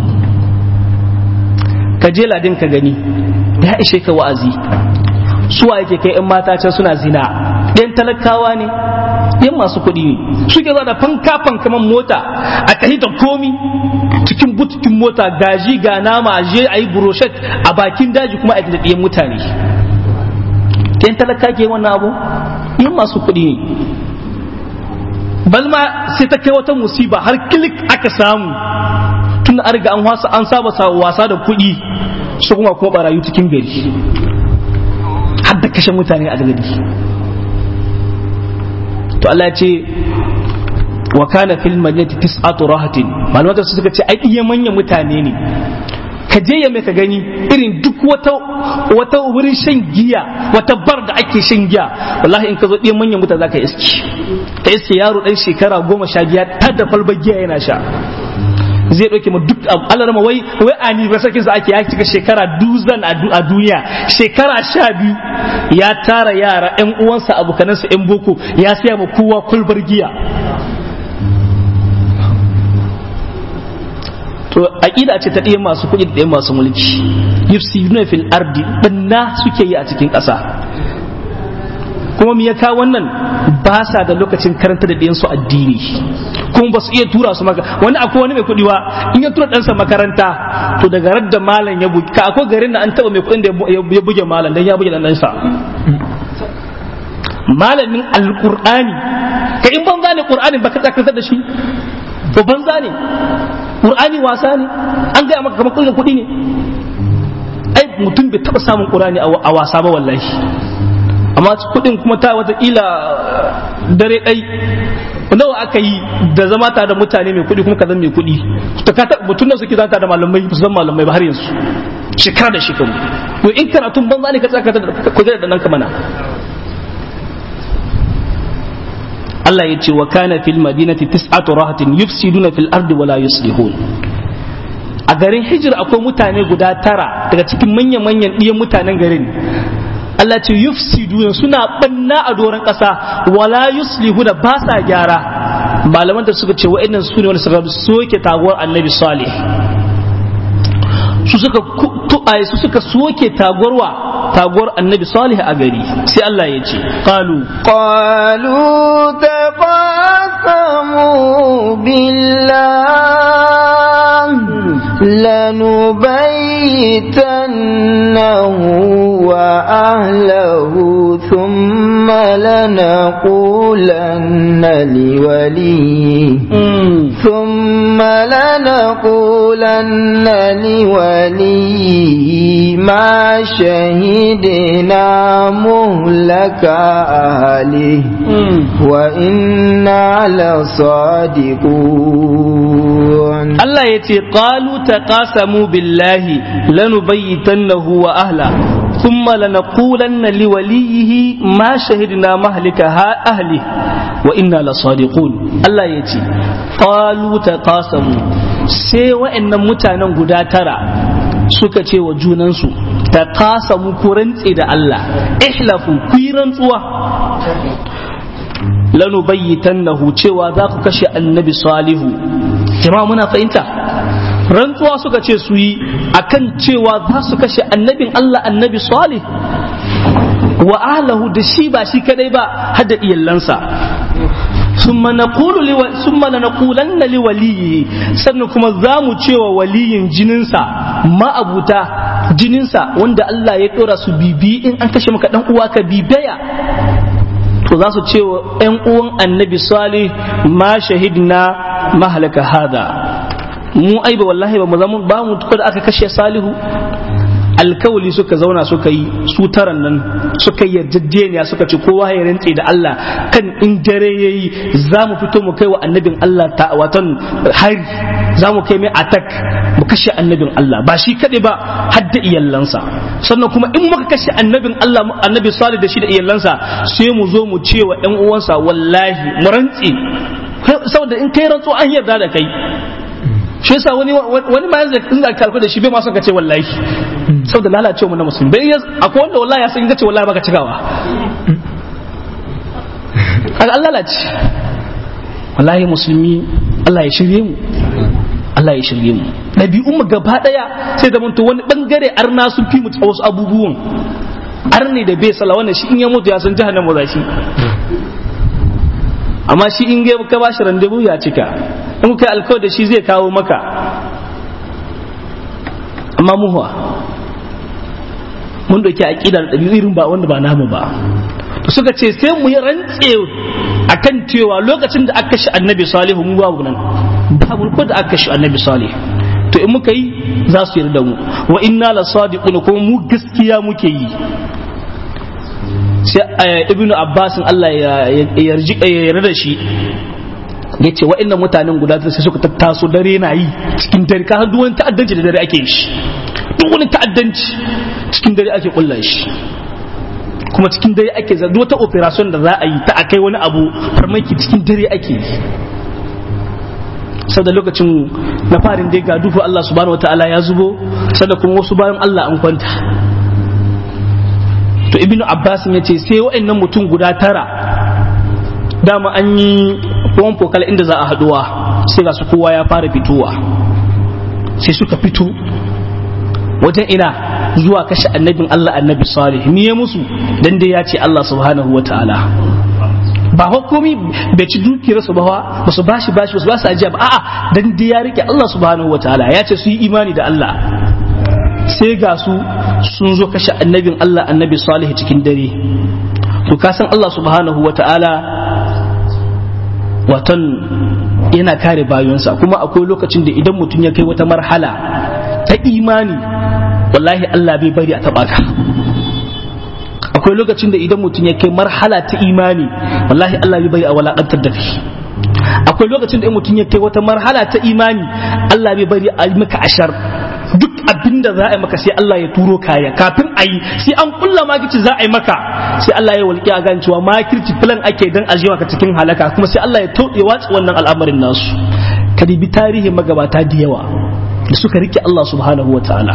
ka je ladin ka gani ya ishe ka wa'azi suwa yake kai yan mata can suna zina ɗayan talakawa ne ɗayan masu kuɗi ne suke zuwa da fanka fankaman mota a tahi da komi cikin butukin mota gaji ga nama je a yi buroshet a bakin daji kuma a da ɗayan mutane ɗayan talaka ke wannan abu ɗayan masu kuɗi ne balma sai ta kai wata musiba har kilik aka samu tun an riga an wasa an saba wasa da kuɗi su kuma kuma barayu cikin gari har da kashe mutane a gari to Allah ya ce wa kana fil madinati tis'atu rahatin malaman su suka ce ai iya manyan mutane ne ka je ya mai ka gani irin duk wata wata wurin shan giya wata bar da ake shan giya wallahi in ka zo ɗiyan manyan mutane zaka iski ka iske yaro ɗan shekara goma sha giya ta da falbar giya yana sha zai ɗauke ma duk Allah rama wai wai ani ba sakin sa ake ya cika shekara duzan a duniya shekara sha biyu ya tara yara ƴan uwansa abokanansa ƴan boko ya siya ma kowa kulbar giya to aqida ce ta ɗaya masu kuɗi da ɗaya masu mulki yufsiduna fil ardi banna suke yi a cikin ƙasa kuma me ya kawo wannan ba sa da lokacin karanta da ɗiyansu addini kuma ba su iya tura su maka wani akwai wani mai kuɗi wa in ya tura ɗansa makaranta to daga radda malam ya buge ka akwai garin da an taɓa mai kuɗin da ya buge malam dan ya buge dan ɗansa malamin alƙur'ani ka in banza ne ƙur'ani ba ka tsakatar da shi to banza ne ƙur'ani wasa ne an gaya maka kamar kuɗin kuɗi ne ai mutum bai taɓa samun ƙur'ani a wasa ba wallahi amma kudin kuma ta watakila dare ɗai nawa aka yi da zama tare da mutane mai kudi kuma ka zama mai kudi mutum da suke zata da malamai su zama malamai ba har yanzu shekara da shekaru to in karatun banza ne ka tsaka da nan ka mana Allah ya ce wa kana fil madinati tis'atu rahatin yufsiduna fil ardi wala yuslihun a garin hijir akwai mutane guda tara daga cikin manyan-manyan ɗiyan mutanen garin Allah ce yufsiduna suna banna a doron ƙasa wala yuslihuna ba sa gyara malaman da suka ce wa'annan su ne wani suka soke taguwar annabi salih su suka tu'aye su suka soke taguwarwa taguwar annabi salih a gari sai Allah ya ce qalu qalu taqasamu billah لنبيتنه وأهله ثم لنقولن لوليه ثم لنقولن لوليه ما شهدنا مهلك أهله وإنا لصادقون Allah ya ce qalu taqasamu billahi lanubayyitannahu wa ahla thumma lanaqulanna liwaliyihi ma shahidna mahlika ha ahli wa inna lasadiqun Allah ya ce qalu taqasamu sai wa'annan mutanen guda tara suka ce wa junansu taqasamu ku rantse da Allah ihlafu ku yi rantsuwa lanubayyitannahu cewa za ku kashe annabi salihu jama'a muna fahimta rantsuwa suka ce su yi akan cewa za su kashe annabin Allah annabi salih wa ahlahu da shi ba shi kadai ba har da iyalansa ثم نقول لو... ثم لنقولن لوليه sannan kuma za mu cewa waliyin jininsa ma'abuta jininsa wanda Allah ya dora su bibi in an kashe maka dan uwa ka bibaya to za su ce wa ‘yan uwan annabi salih ma shahidna mahalaka hada mu ai ba wallahi ba mu zama ba mu da aka kashe salihu alkawali suka zauna suka yi su taran nan suka yi yarjejeniya suka ce kowa ya rantse da Allah kan in dare yayi za mu fito mu kai wa annabin Allah ta watan hari za mu kai mai attack mu kashe annabin Allah ba shi kaɗai ba har da iyalansa sannan kuma in muka kashe annabin Allah annabi salih da shi da iyalansa sai mu zo mu ce wa ƴan uwansa wallahi mu rantse saboda in kai rantso an yarda da kai shi yasa wani wani ma yanzu in ka kalko da shi bai ma son ka ce wallahi saboda lalacewa mu na musulmi bai akwai wanda wallahi ya san in ka ce wallahi baka cikawa kaga Allah lalace wallahi musulmi Allah ya shirye mu Allah ya shirye mu ɗabi'un mu gaba ɗaya sai da to wani bangare arna sun fi mu wasu abubuwan arne da bai sala wannan shi in ya mutu ya san jahannama za shi amma shi in ga ka bashi randebu ya cika in kai alkawar da shi zai kawo maka amma muhuwa mun dauki aqidar ɗabi'u irin ba wanda ba namu ba to suka ce sai mu yi rantse akan cewa lokacin da aka shi annabi salihu mu babu nan babu ko da aka shi annabi salihu to in muka yi za su yarda mu wa inna la sadiqun kuma mu gaskiya muke yi sai ibnu abbasin Allah ya yarji ya yarda da shi ya ce wa'annan mutanen guda sai suka tattaso dare na yi cikin dare ka duk wani ta'addanci da dare ake yi shi duk wani ta'addanci cikin dare ake kulla shi kuma cikin dare ake za wata operation da za a yi ta akai wani abu farmaki cikin dare ake yi sau da lokacin na farin dai ga duhu Allah subhanahu wataala ya zubo sada kuma wasu bayan Allah an kwanta to ibnu abbas ya ce sai wa'annan mutum guda tara dama an yi ruwan fokal inda za a haduwa sai ga su kowa ya fara fitowa sai suka fito wajen ina zuwa kashe annabin Allah annabi salih ni ya musu dan dai ya ce Allah subhanahu wa ta'ala ba hukumi bai ci dukiyar su ba ba su bashi bashi ba su basu ajiya ba a'a dan dai ya rike Allah subhanahu wa ta'ala ya ce su yi imani da Allah sai ga su sun zo kashe annabin Allah annabi salih cikin dare to ka san Allah subhanahu wa ta'ala watan yana kare bayonsa kuma akwai lokacin da idan mutum ya kai wata marhala ta imani wallahi Allah bai bari a taba ka akwai lokacin da idan mutum ya kai marhala ta imani wallahi Allah bai bari a walakantar da kai akwai lokacin da mutum ya kai wata marhala ta imani Allah bai bari a yi maka ashar duk abin da za a yi maka sai Allah ya turo kaya kafin a yi sai an kulla makirci za a yi maka sai Allah ya walƙi a gan cewa makirci filan ake dan ajiyewa ka cikin halaka kuma sai Allah ya ya watsa wannan al'amarin nasu ka dibi tarihin magabata da yawa da suka rike Allah subhanahu wa ta'ala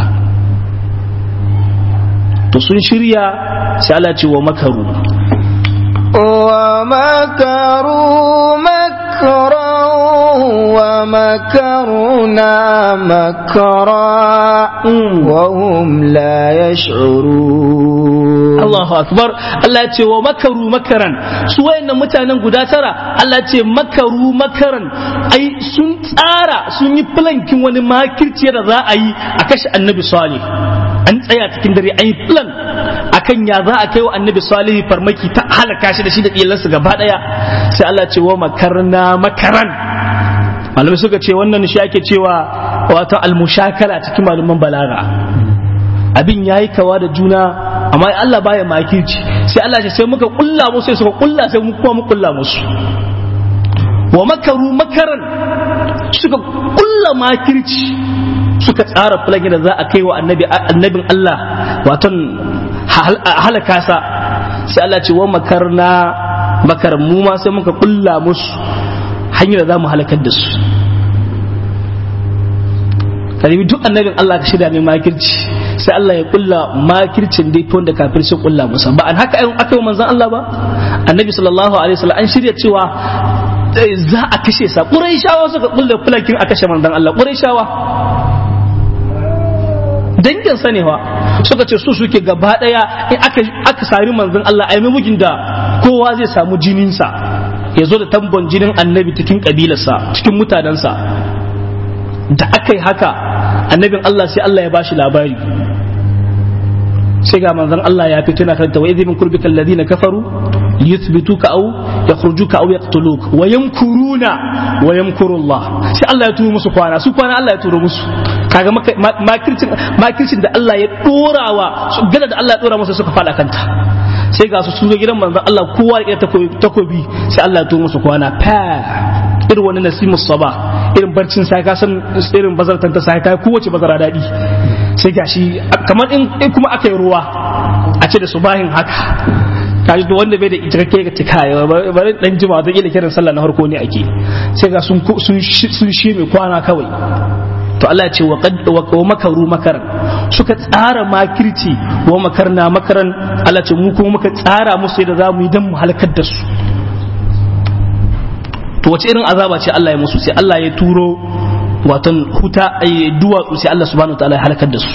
to sun shirya sai Allah ce wa makaru wa makaru makran ومكرنا مكرا وهم لا يشعرون Allahu akbar Allah ya ce wa makaru makaran su wayannan mutanen guda tara Allah ya ce makaru makaran ai sun tsara sun yi plankin wani makirci da za a yi a kashe annabi salih an tsaya cikin dare an yi plan akan ya za a kai wa annabi salih farmaki ta halaka shi da shi da iyalansa gaba daya sai Allah ya ce wa makarna makaran malamai suka ce wannan shi ake cewa wato almushakala cikin malaman balaga abin yayi kawa da juna amma Allah baya makirci sai Allah ce sai muka kulla musu sai suka kulla sai mu kuma mu kulla musu wa makaru makaran suka kulla makirci suka tsara fulani da za a kai wa annabi annabin Allah waton halaka sa sai Allah ce wa makarna makaran mu ma sai muka kulla musu hanyar da za mu halakar da su karibi duk annabin Allah ka shirya mai makirci sai Allah ya kulla makircin dai wanda kafir sun kulla musa ba an haka aka yi manzon Allah ba annabi sallallahu alaihi wasallam an shirya cewa za a kashe sa quraishawa suka kulla fulakin a kashe manzon Allah quraishawa dangin sa ne wa suka ce su suke gaba daya in aka aka sami manzon Allah ai mugin da kowa zai samu jinin sa ya zo da tambon jinin annabi cikin kabilarsa cikin mutanensa da aka yi haka annabin Allah sai Allah ya bashi labari sai ga manzon Allah ya fito na karanta wa idh min kurbika alladhina kafaru yuthbituka aw yakhrujuka aw yaqtuluk wa yamkuruna wa yamkuru Allah sai Allah ya turo musu kwana su kwana Allah ya turo musu kaga makircin makircin da Allah ya dorawa su gada da Allah ya dora musu suka fada kanta sai ga su su ga gidan manzon Allah kowa ya takobi sai Allah ya turo musu kwana fa irin wani nasimus sabah irin barcin sai ka san irin bazartan ta sai ta kowace bazara daɗi sai gashi kamar in kuma aka yi ruwa a ce da su bahin haka kaji da wanda bai da cikakke ga cika bari dan jima ta kila kiran sallah na harko ne ake sai ga sun sun sun shi mai kwana kawai to Allah ya ce wa qad wa makaru makaran suka tsara makirci wa makarna makaran Allah ce mu kuma muka tsara musu yadda za mu yi dan mu halakar da su to wace irin azaba ce Allah ya musu sai Allah ya turo watan huta ay duwatsu sai Allah subhanahu wataala ya halakar da su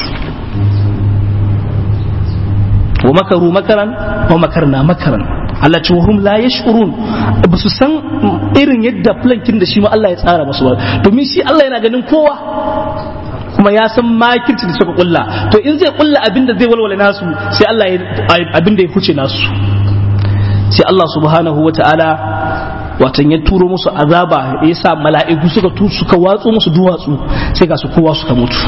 wa makaru makaran wa makarna makaran Allah ce wahum la yash'urun ba su san irin yadda plankin da shi ma Allah ya tsara musu ba domin shi Allah yana ganin kowa kuma ya san makirci da suka kulla to in zai kulla abin da zai walwala nasu sai Allah ya abin da ya huce nasu sai Allah subhanahu wataala watan ya turo musu azaba ya sa mala'iku suka tu suka watsu musu duwatsu sai ga su kowa suka mutu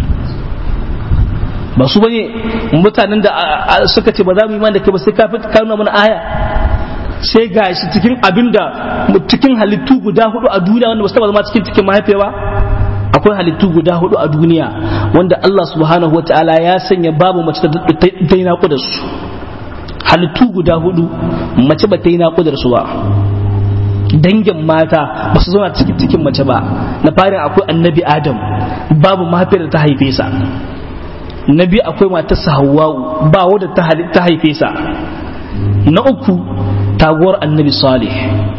ba su bane mutanen da suka ce ba za mu yi da kai ba sai ka fi karna mana aya sai ga shi cikin abinda cikin halittu guda hudu a duniya wanda ba su taba zama cikin cikin mahaifiya ba akwai halittu guda hudu a duniya wanda Allah subhanahu wataala ya sanya babu mace da ta yi naƙudar su halittu guda hudu mace ba ta yi naƙudar su ba dangin mata ba su zauna cikin cikin mace ba na farin akwai annabi adam babu mahaifiyar da ta haife sa na biyu akwai matarsa hawwa'u ba wadda ta haife sa na uku taguwar annabi salih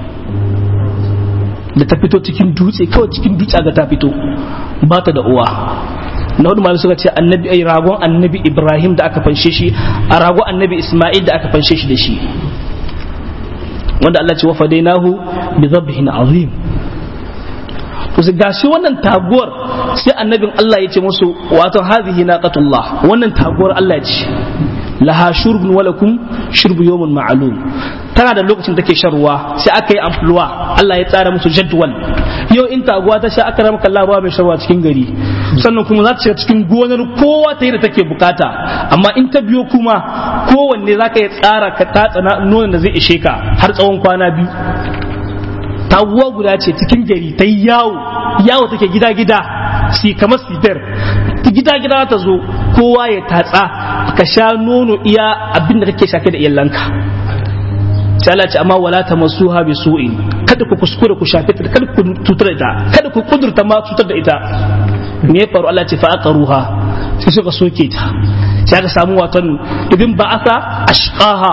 da ta fito cikin dutse kawai cikin dutse ga ta fito ba ta da uwa na hudu malu suka ce annabi ai ragon annabi ibrahim da aka fanshe shi a ragon annabi isma'il da aka fanshe shi da shi wanda Allah ce wa fadainahu bi dhabhin azim to sai gashi wannan taguwar sai annabin Allah ya ce musu wato hadhihi naqatullah wannan taguwar Allah ce laha shurbun wa lakum shurbu yawmin ma'lum tana da lokacin take shan ruwa sai aka yi amfluwa Allah ya tsara musu jadwal yau in taguwa ta sha aka ramaka Allah ba mai sharwa cikin gari sannan kuma za ta shiga cikin gonar kowa ta yi da take bukata amma in ta biyo kuma kowanne za ka yi tsara ka tatsa nonon da zai ishe ka har tsawon kwana biyu taguwa guda ce cikin gari ta yi yawo yawo take gida gida si kamar sitar gida gida ta zo kowa ya tatsa ka sha nono iya abin da kake shafe da iyalanka sai Allah ce amma wala tamassuha bi su'in kada ku kuskure ku shafe ta kada ku tutar da ita kada ku kudurta ma tutar da ita me ya faru Allah ce fa aqaruha sai suka soke ta sai aka samu watan ibn ba'atha ashqaha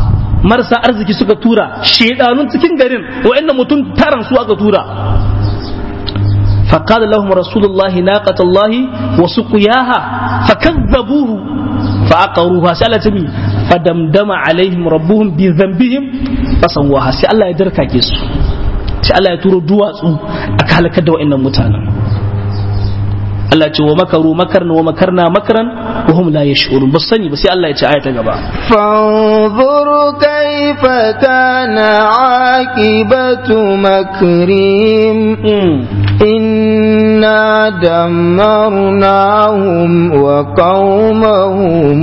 marasa arziki suka tura shedanun cikin garin wa'annan mutum taran su aka tura فقال لهم رسول الله ناقة الله وسقياها فكذبوه فعقروها سألتني فدمدم عليهم ربهم بذنبهم فسواها سي الله يدركا كيسو سي الله يتورو دواتسو أكالك دوا إن متانا Allah ce wa makaru makarna wa makarna makaran wa hum la yash'urun ba sani ba sai Allah ya ce aya ta gaba fanzur kaifa kana aqibatu makrim inna dammarnahum wa qaumahum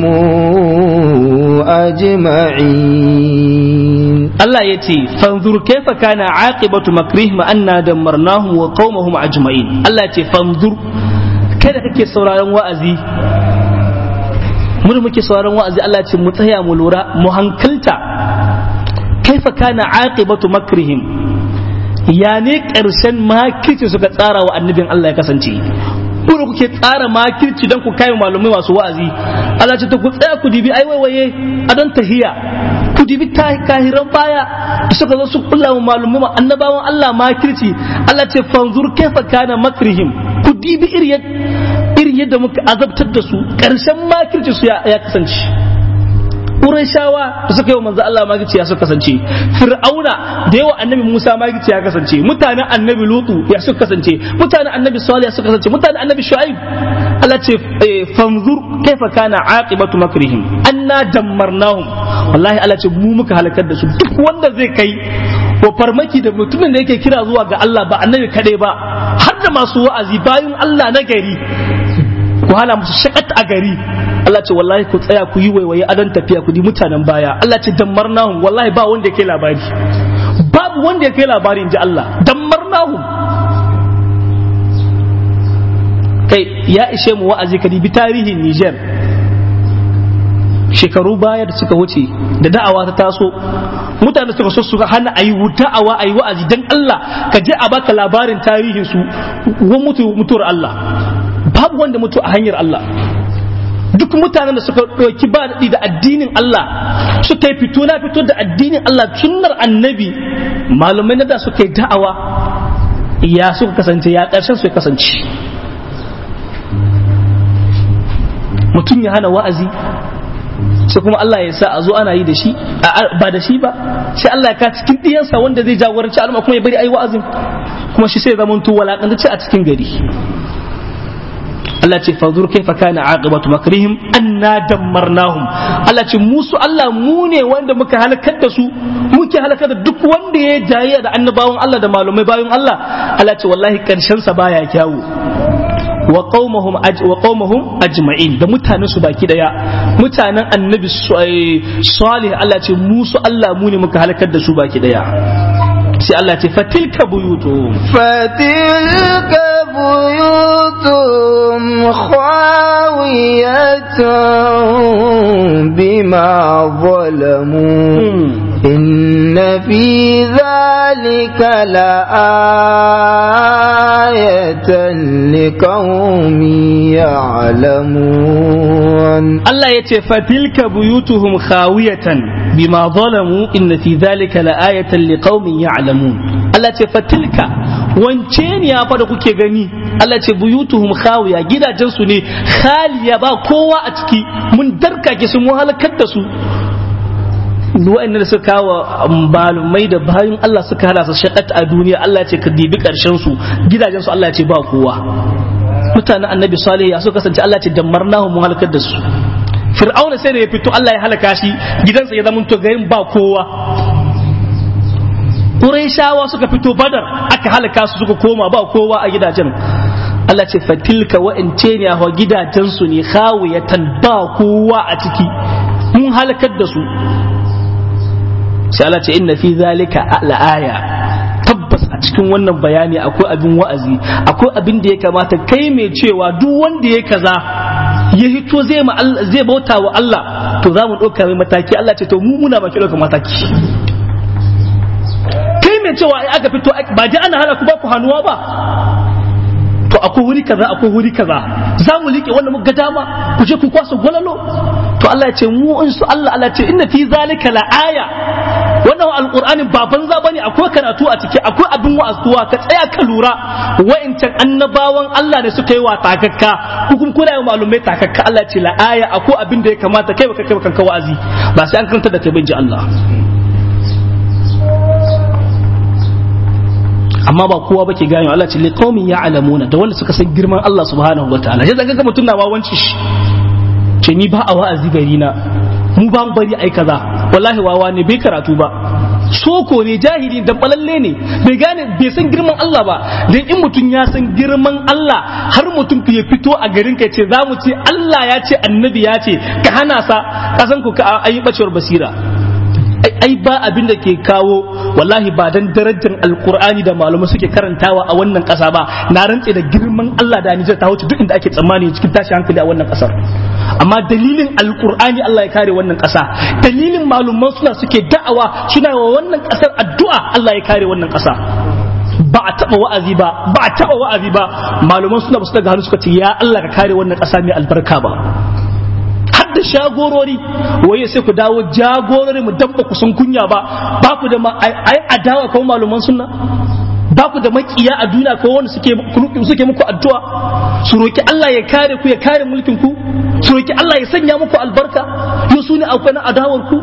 ajma'in Allah ya ce fanzur kaifa kana aqibatu makrihim anna dammarnahum wa qaumahum ajma'in Allah ya ce fanzur kai da kake sauraron wa'azi mun muke sauraron wa'azi Allah ce mu tsaya mu lura mu hankalta kaifa kana aqibatu makrihim ya ne karshen makirci suka tsara wa annabin Allah ya kasance ku da kuke tsara makirci don ku kai malumai masu wa'azi Allah ce ta ku tsaya ku dibi ai waiwaye a don tahiya ku dibi kahiran baya da suka zo su kulla wa malumai annabawan Allah makirci Allah ce fanzur kaifa kana makrihim ku dibi irin yadda muka azabtar da su ƙarshen makirci su ya kasance Qurayshawa da suka yi wa manzo Allah magici ya suka kasance Fir'auna da yawa annabi Musa magici ya kasance mutanen annabi Lutu ya suka kasance mutanen annabi Salih ya suka kasance mutanen annabi Shu'aib Allah ce fanzur kaifa kana aqibatu makrihim anna dammarnahum wallahi Allah ce mu muka halakar da su duk wanda zai kai wa farmaki da mutumin da yake kira zuwa ga Allah ba annabi kadai ba har da masu wa'azi bayan Allah na gari ku hala musu shakat a gari Allah ce wallahi ku tsaya ku yi waiwaye adon tafiya ku di mutanen baya Allah ce dammarnahum wallahi ba wanda ya kai labari babu wanda ya kai labari in ji Allah dammarnahum kai ya ishe mu wa'azi ka dibi tarihin Niger shekaru baya da suka wuce da da'awa ta taso mutane suka so su hana a yi da'awa a yi wa'azi dan Allah ka je a baka labarin tarihin su mutuwar Allah babu wanda mutu a hanyar Allah duk mutanen da suka ɗauki ba daɗi da addinin Allah suka yi fito na fito da addinin Allah sunnar annabi malamai na da suka yi da'awa ya suka kasance ya ƙarshen su ya kasance mutum ya hana wa'azi sai kuma Allah ya sa a zo ana yi da shi ba da shi ba sai Allah ya ka cikin ɗiyansa wanda zai jagoranci al'umma kuma ya bari ayi wa'azin kuma shi sai zaman to walakantacce a cikin gari Allah ce fanzur kaifa kana aqibatu makrihim anna dammarnahum Allah ce musu Allah mu ne wanda muka halakar da su muke halakar da duk wanda ya jayya da annabawan Allah da malumai bayan Allah Allah ce wallahi karshen sa baya kyawu wa qaumahum wa qaumahum ajma'in da mutanen su baki daya mutanen annabi salih Allah ce musu Allah mu ne muka halakar da su baki daya sai Allah ce fatilka buyutuhum fatilka buyutuhum khawiyatun bima zalamu إن في ذلك لآية لقوم يعلمون الله يتفتلك بيوتهم خاوية بما ظلموا إن في ذلك لآية لقوم يعلمون الله يتفتلك wance ne ya fada kuke gani Allah ce buyutuhum khawiya gidajen su ne khaliya ba kowa a ciki mun darkake su mun halakar da su wa'annan da suka kawo malumai da bayan Allah suka hana su shakat a duniya Allah ce ka dibi karshen su gidajen su Allah ce ba kowa mutanen annabi salih ya so kasance Allah ce dammarnahu mun halakar da su fir'auna sai da ya fito Allah ya halaka shi gidansa ya zama to garin ba kowa Qurayshawa suka fito Badar aka halaka su suka koma ba kowa a gidajen Allah ce fatilka wa'ance ne a gidajen su ne khawiyatan ba kowa a ciki mun halakar da su sai Allah ce inna fi zalika la'aya tabbas a cikin wannan bayani akwai abin wa'azi akwai abin da ya kamata kai mai cewa duk wanda ya kaza ya hito zai ma zai bauta wa Allah to za mu ɗauka mai mataki Allah ce to mu muna baki ɗauka mataki kai mai cewa ai aka fito ba ji ana hana ku ba ku hannuwa ba to akwai wuri kaza akwai wuri kaza za mu liƙe wanda muka dama ku je ku kwasa gwalalo to Allah ya ce mu in su Allah Allah ce inna fi zalika la aya wannan alqur'anin ba banza bane akwai karatu a ciki akwai abin wa'azuwa ka tsaya ka lura wa'incan annabawan Allah ne suka yi wa takakka ku kuma kuna yi malumai takakka Allah ce la aya akwai abin da ya kamata kai baka kai kanka wa'azi ba sai an karanta da kai bin ji Allah amma ba kowa bake gane Allah ce liqaumin ya'lamuna da wanda suka san girman Allah subhanahu wataala sai zaka ga mutum na wawanci shi ce ni ba a wa'azi gari na mu ba mu bari ai kaza wallahi wawa ne bai karatu ba soko ne jahili da balalle ne bai gane bai san girman Allah ba dan in mutum ya san girman Allah har mutum ya fito a garin ka ce za mu ce Allah ya ce annabi ya ce ka hana sa kasan ku ka ayi bacewar basira ai ba abin da ke kawo wallahi ba dan darajar alkur'ani da malamai suke karantawa a wannan kasa ba na rantse da girman Allah da Nijar ta wuce duk inda ake tsammani cikin tashi hankali a wannan kasar amma dalilin alkur'ani Allah ya kare wannan kasa dalilin malaman suna suke da'awa suna wa wannan kasar addu'a Allah ya kare wannan kasa ba a taba wa'azi ba ba a taba wa'azi ba malaman suna ba su daga hannu suka ce ya Allah ka kare wannan kasa mai albarka ba da shagorori waye sai ku dawo jagorori mu dabba ku sun kunya ba ba ku da ai adawa ko maluman sunna ba ku da makiya a duniya ko wanda suke suke muku addu'a su roki Allah ya kare ku ya kare mulkin ku su roki Allah ya sanya muku albarka yo su ne akwai na adawar ku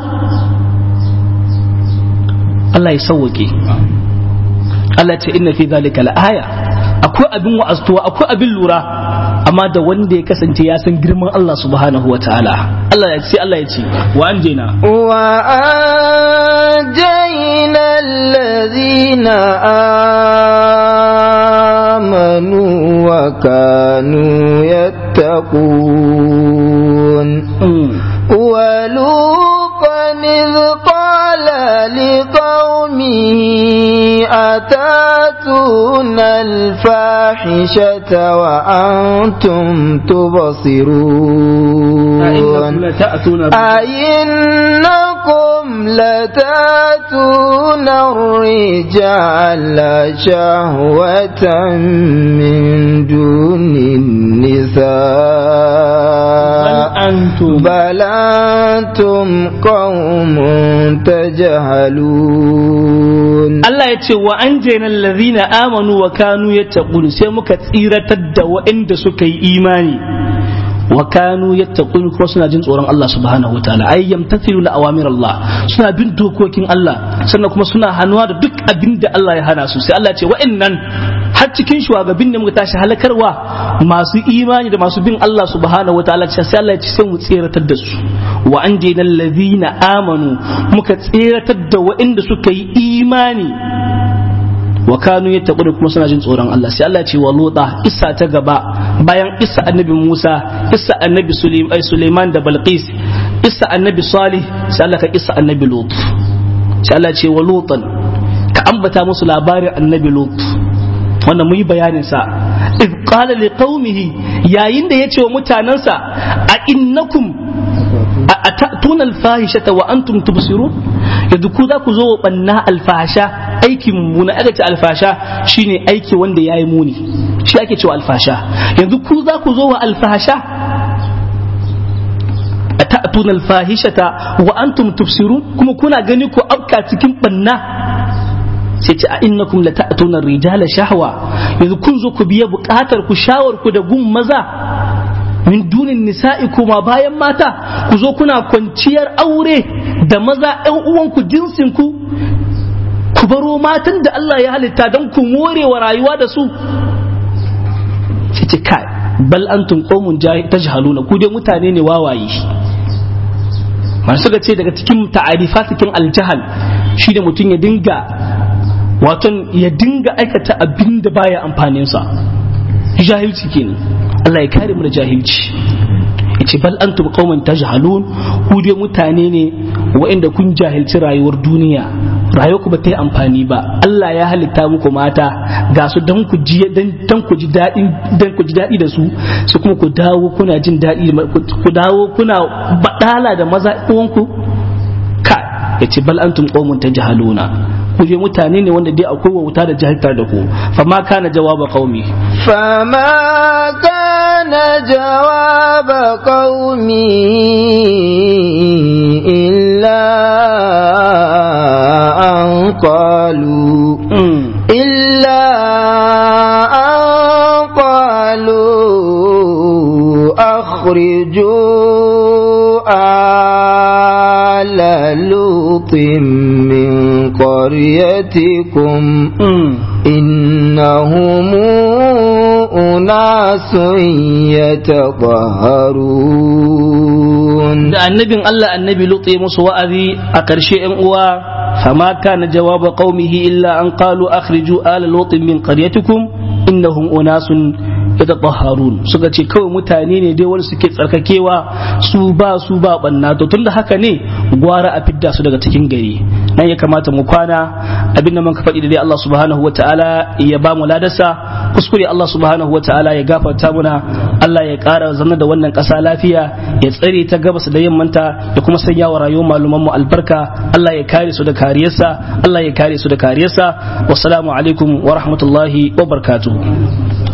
Allah ya sauwake Allah ce inna fi zalika la'aya akwai abin wa'aztuwa akwai abin lura amma da wanda ya kasance ya san girman Allah subhanahu wa ta'ala Allah ya ce Allah ya ce wa anjina wa anjayna alladhina amanu wa kanu yattaqun wa luqan idh qala liqaumihi atatuna الفاحشة وأنتم تبصرون أئنكم لتاتون الرجال شهوة من دون النساء بل أنتم قوم تجهلون الله يتي وأنجينا الذين آمنوا وكانوا يتقون سيمك تسيرة وإند سكي إيماني وكانوا يتقون kuma suna jin tsoron Allah subhanahu wataala ay yamtathilu la awamir Allah suna bin dokokin Allah sannan kuma suna hannuwa da duk abin da Allah ya hana su sai Allah ya ce wa'annan har cikin shugabin da muka tashi halakarwa masu imani da masu bin Allah subhanahu wataala sai Allah ya ce sai mu tseratar da su wa anjayna allazina amanu muka tseratar da wa'anda suka yi imani wa kanu yattaquna kuma suna jin tsoron Allah sai Allah ya ce wa luta isa ta gaba bayan isa annabi Musa isa annabi Suleiman da Balqis isa annabi Salih sai Allah ka isa annabi Lut sai Allah ya ce wa lutan ka ambata musu labarin annabi Lut wannan mun yi bayanin sa iz qala liqaumihi yayin da yace wa mutanansa a innakum atatuna alfahishata wa antum tubsirun yanzu ku za ku zo wa banna alfasha aikin mu na aka ce alfasha shine aiki wanda yayi muni shi ake cewa alfasha yanzu ku za ku zo wa alfasha atatuna alfahishata wa antum tubsirun kuma kuna gani ko afka cikin banna sai ce a innakum la ta'tuna rijala shahwa yanzu kun zo ku biya bukatar ku shawar ku da gun maza min dunin nisa'i kuma bayan mata ku zo kuna kwanciyar aure da maza ƴan uwanku jinsin ku ku baro matan da Allah ya halitta don ku more wa rayuwa da su sai ce kai bal antum qaumun tajhaluna ku dai mutane ne wawaye masu ga ce daga cikin ta'arifa cikin aljahal shi da mutum ya dinga waton ya dinga aikata abin da baya amfaninsa jahilci kenan Allah ya kare mu da jahilci yace bal antum qauman tajhalun ku dai mutane ne waɗanda kun jahilci rayuwar duniya rayuwar ku ba ta yi amfani ba Allah ya halitta muku mata ga su dan ku ji dan ku ji daɗi dan ku ji daɗi da su su kuma ku dawo kuna jin daɗi ku dawo kuna badala da maza uwanku ka yace bal antum qauman tajhaluna ku je mutane ne wanda dai akwai wauta da jahiltar da ku fa ma kana jawaba qaumi فما كان جواب قومي إلا أن قالوا إلا أن قالوا أخرجوا آل لوط من قريتكم إنهم أناس يتطهرون da annabin Allah annabi Lut ya musu wa'azi a ƙarshe ‘yan uwa fama kana jawaba qaumihi illa an qalu akhriju ala lut min qaryatikum innahum unasun yatatahharun suka ce kawai mutane ne dai wanda suke tsarkakewa su ba su ba banna to tunda haka ne gwara a fidda su daga cikin gari nan ya kamata mu kwana abin da muka faɗi da dai Allah subhanahu wataala ya ba mu ladarsa kuskure Allah subhanahu wataala ya gafarta muna Allah ya ƙara zanna da wannan ƙasa lafiya ya tsare ta gabas da yammanta ya kuma sanya wa rayuwar maluman mu albarka Allah ya kare su da kariyarsa Allah ya kare su da kariyarsa wassalamu alaikum wa rahmatullahi wa barakatuh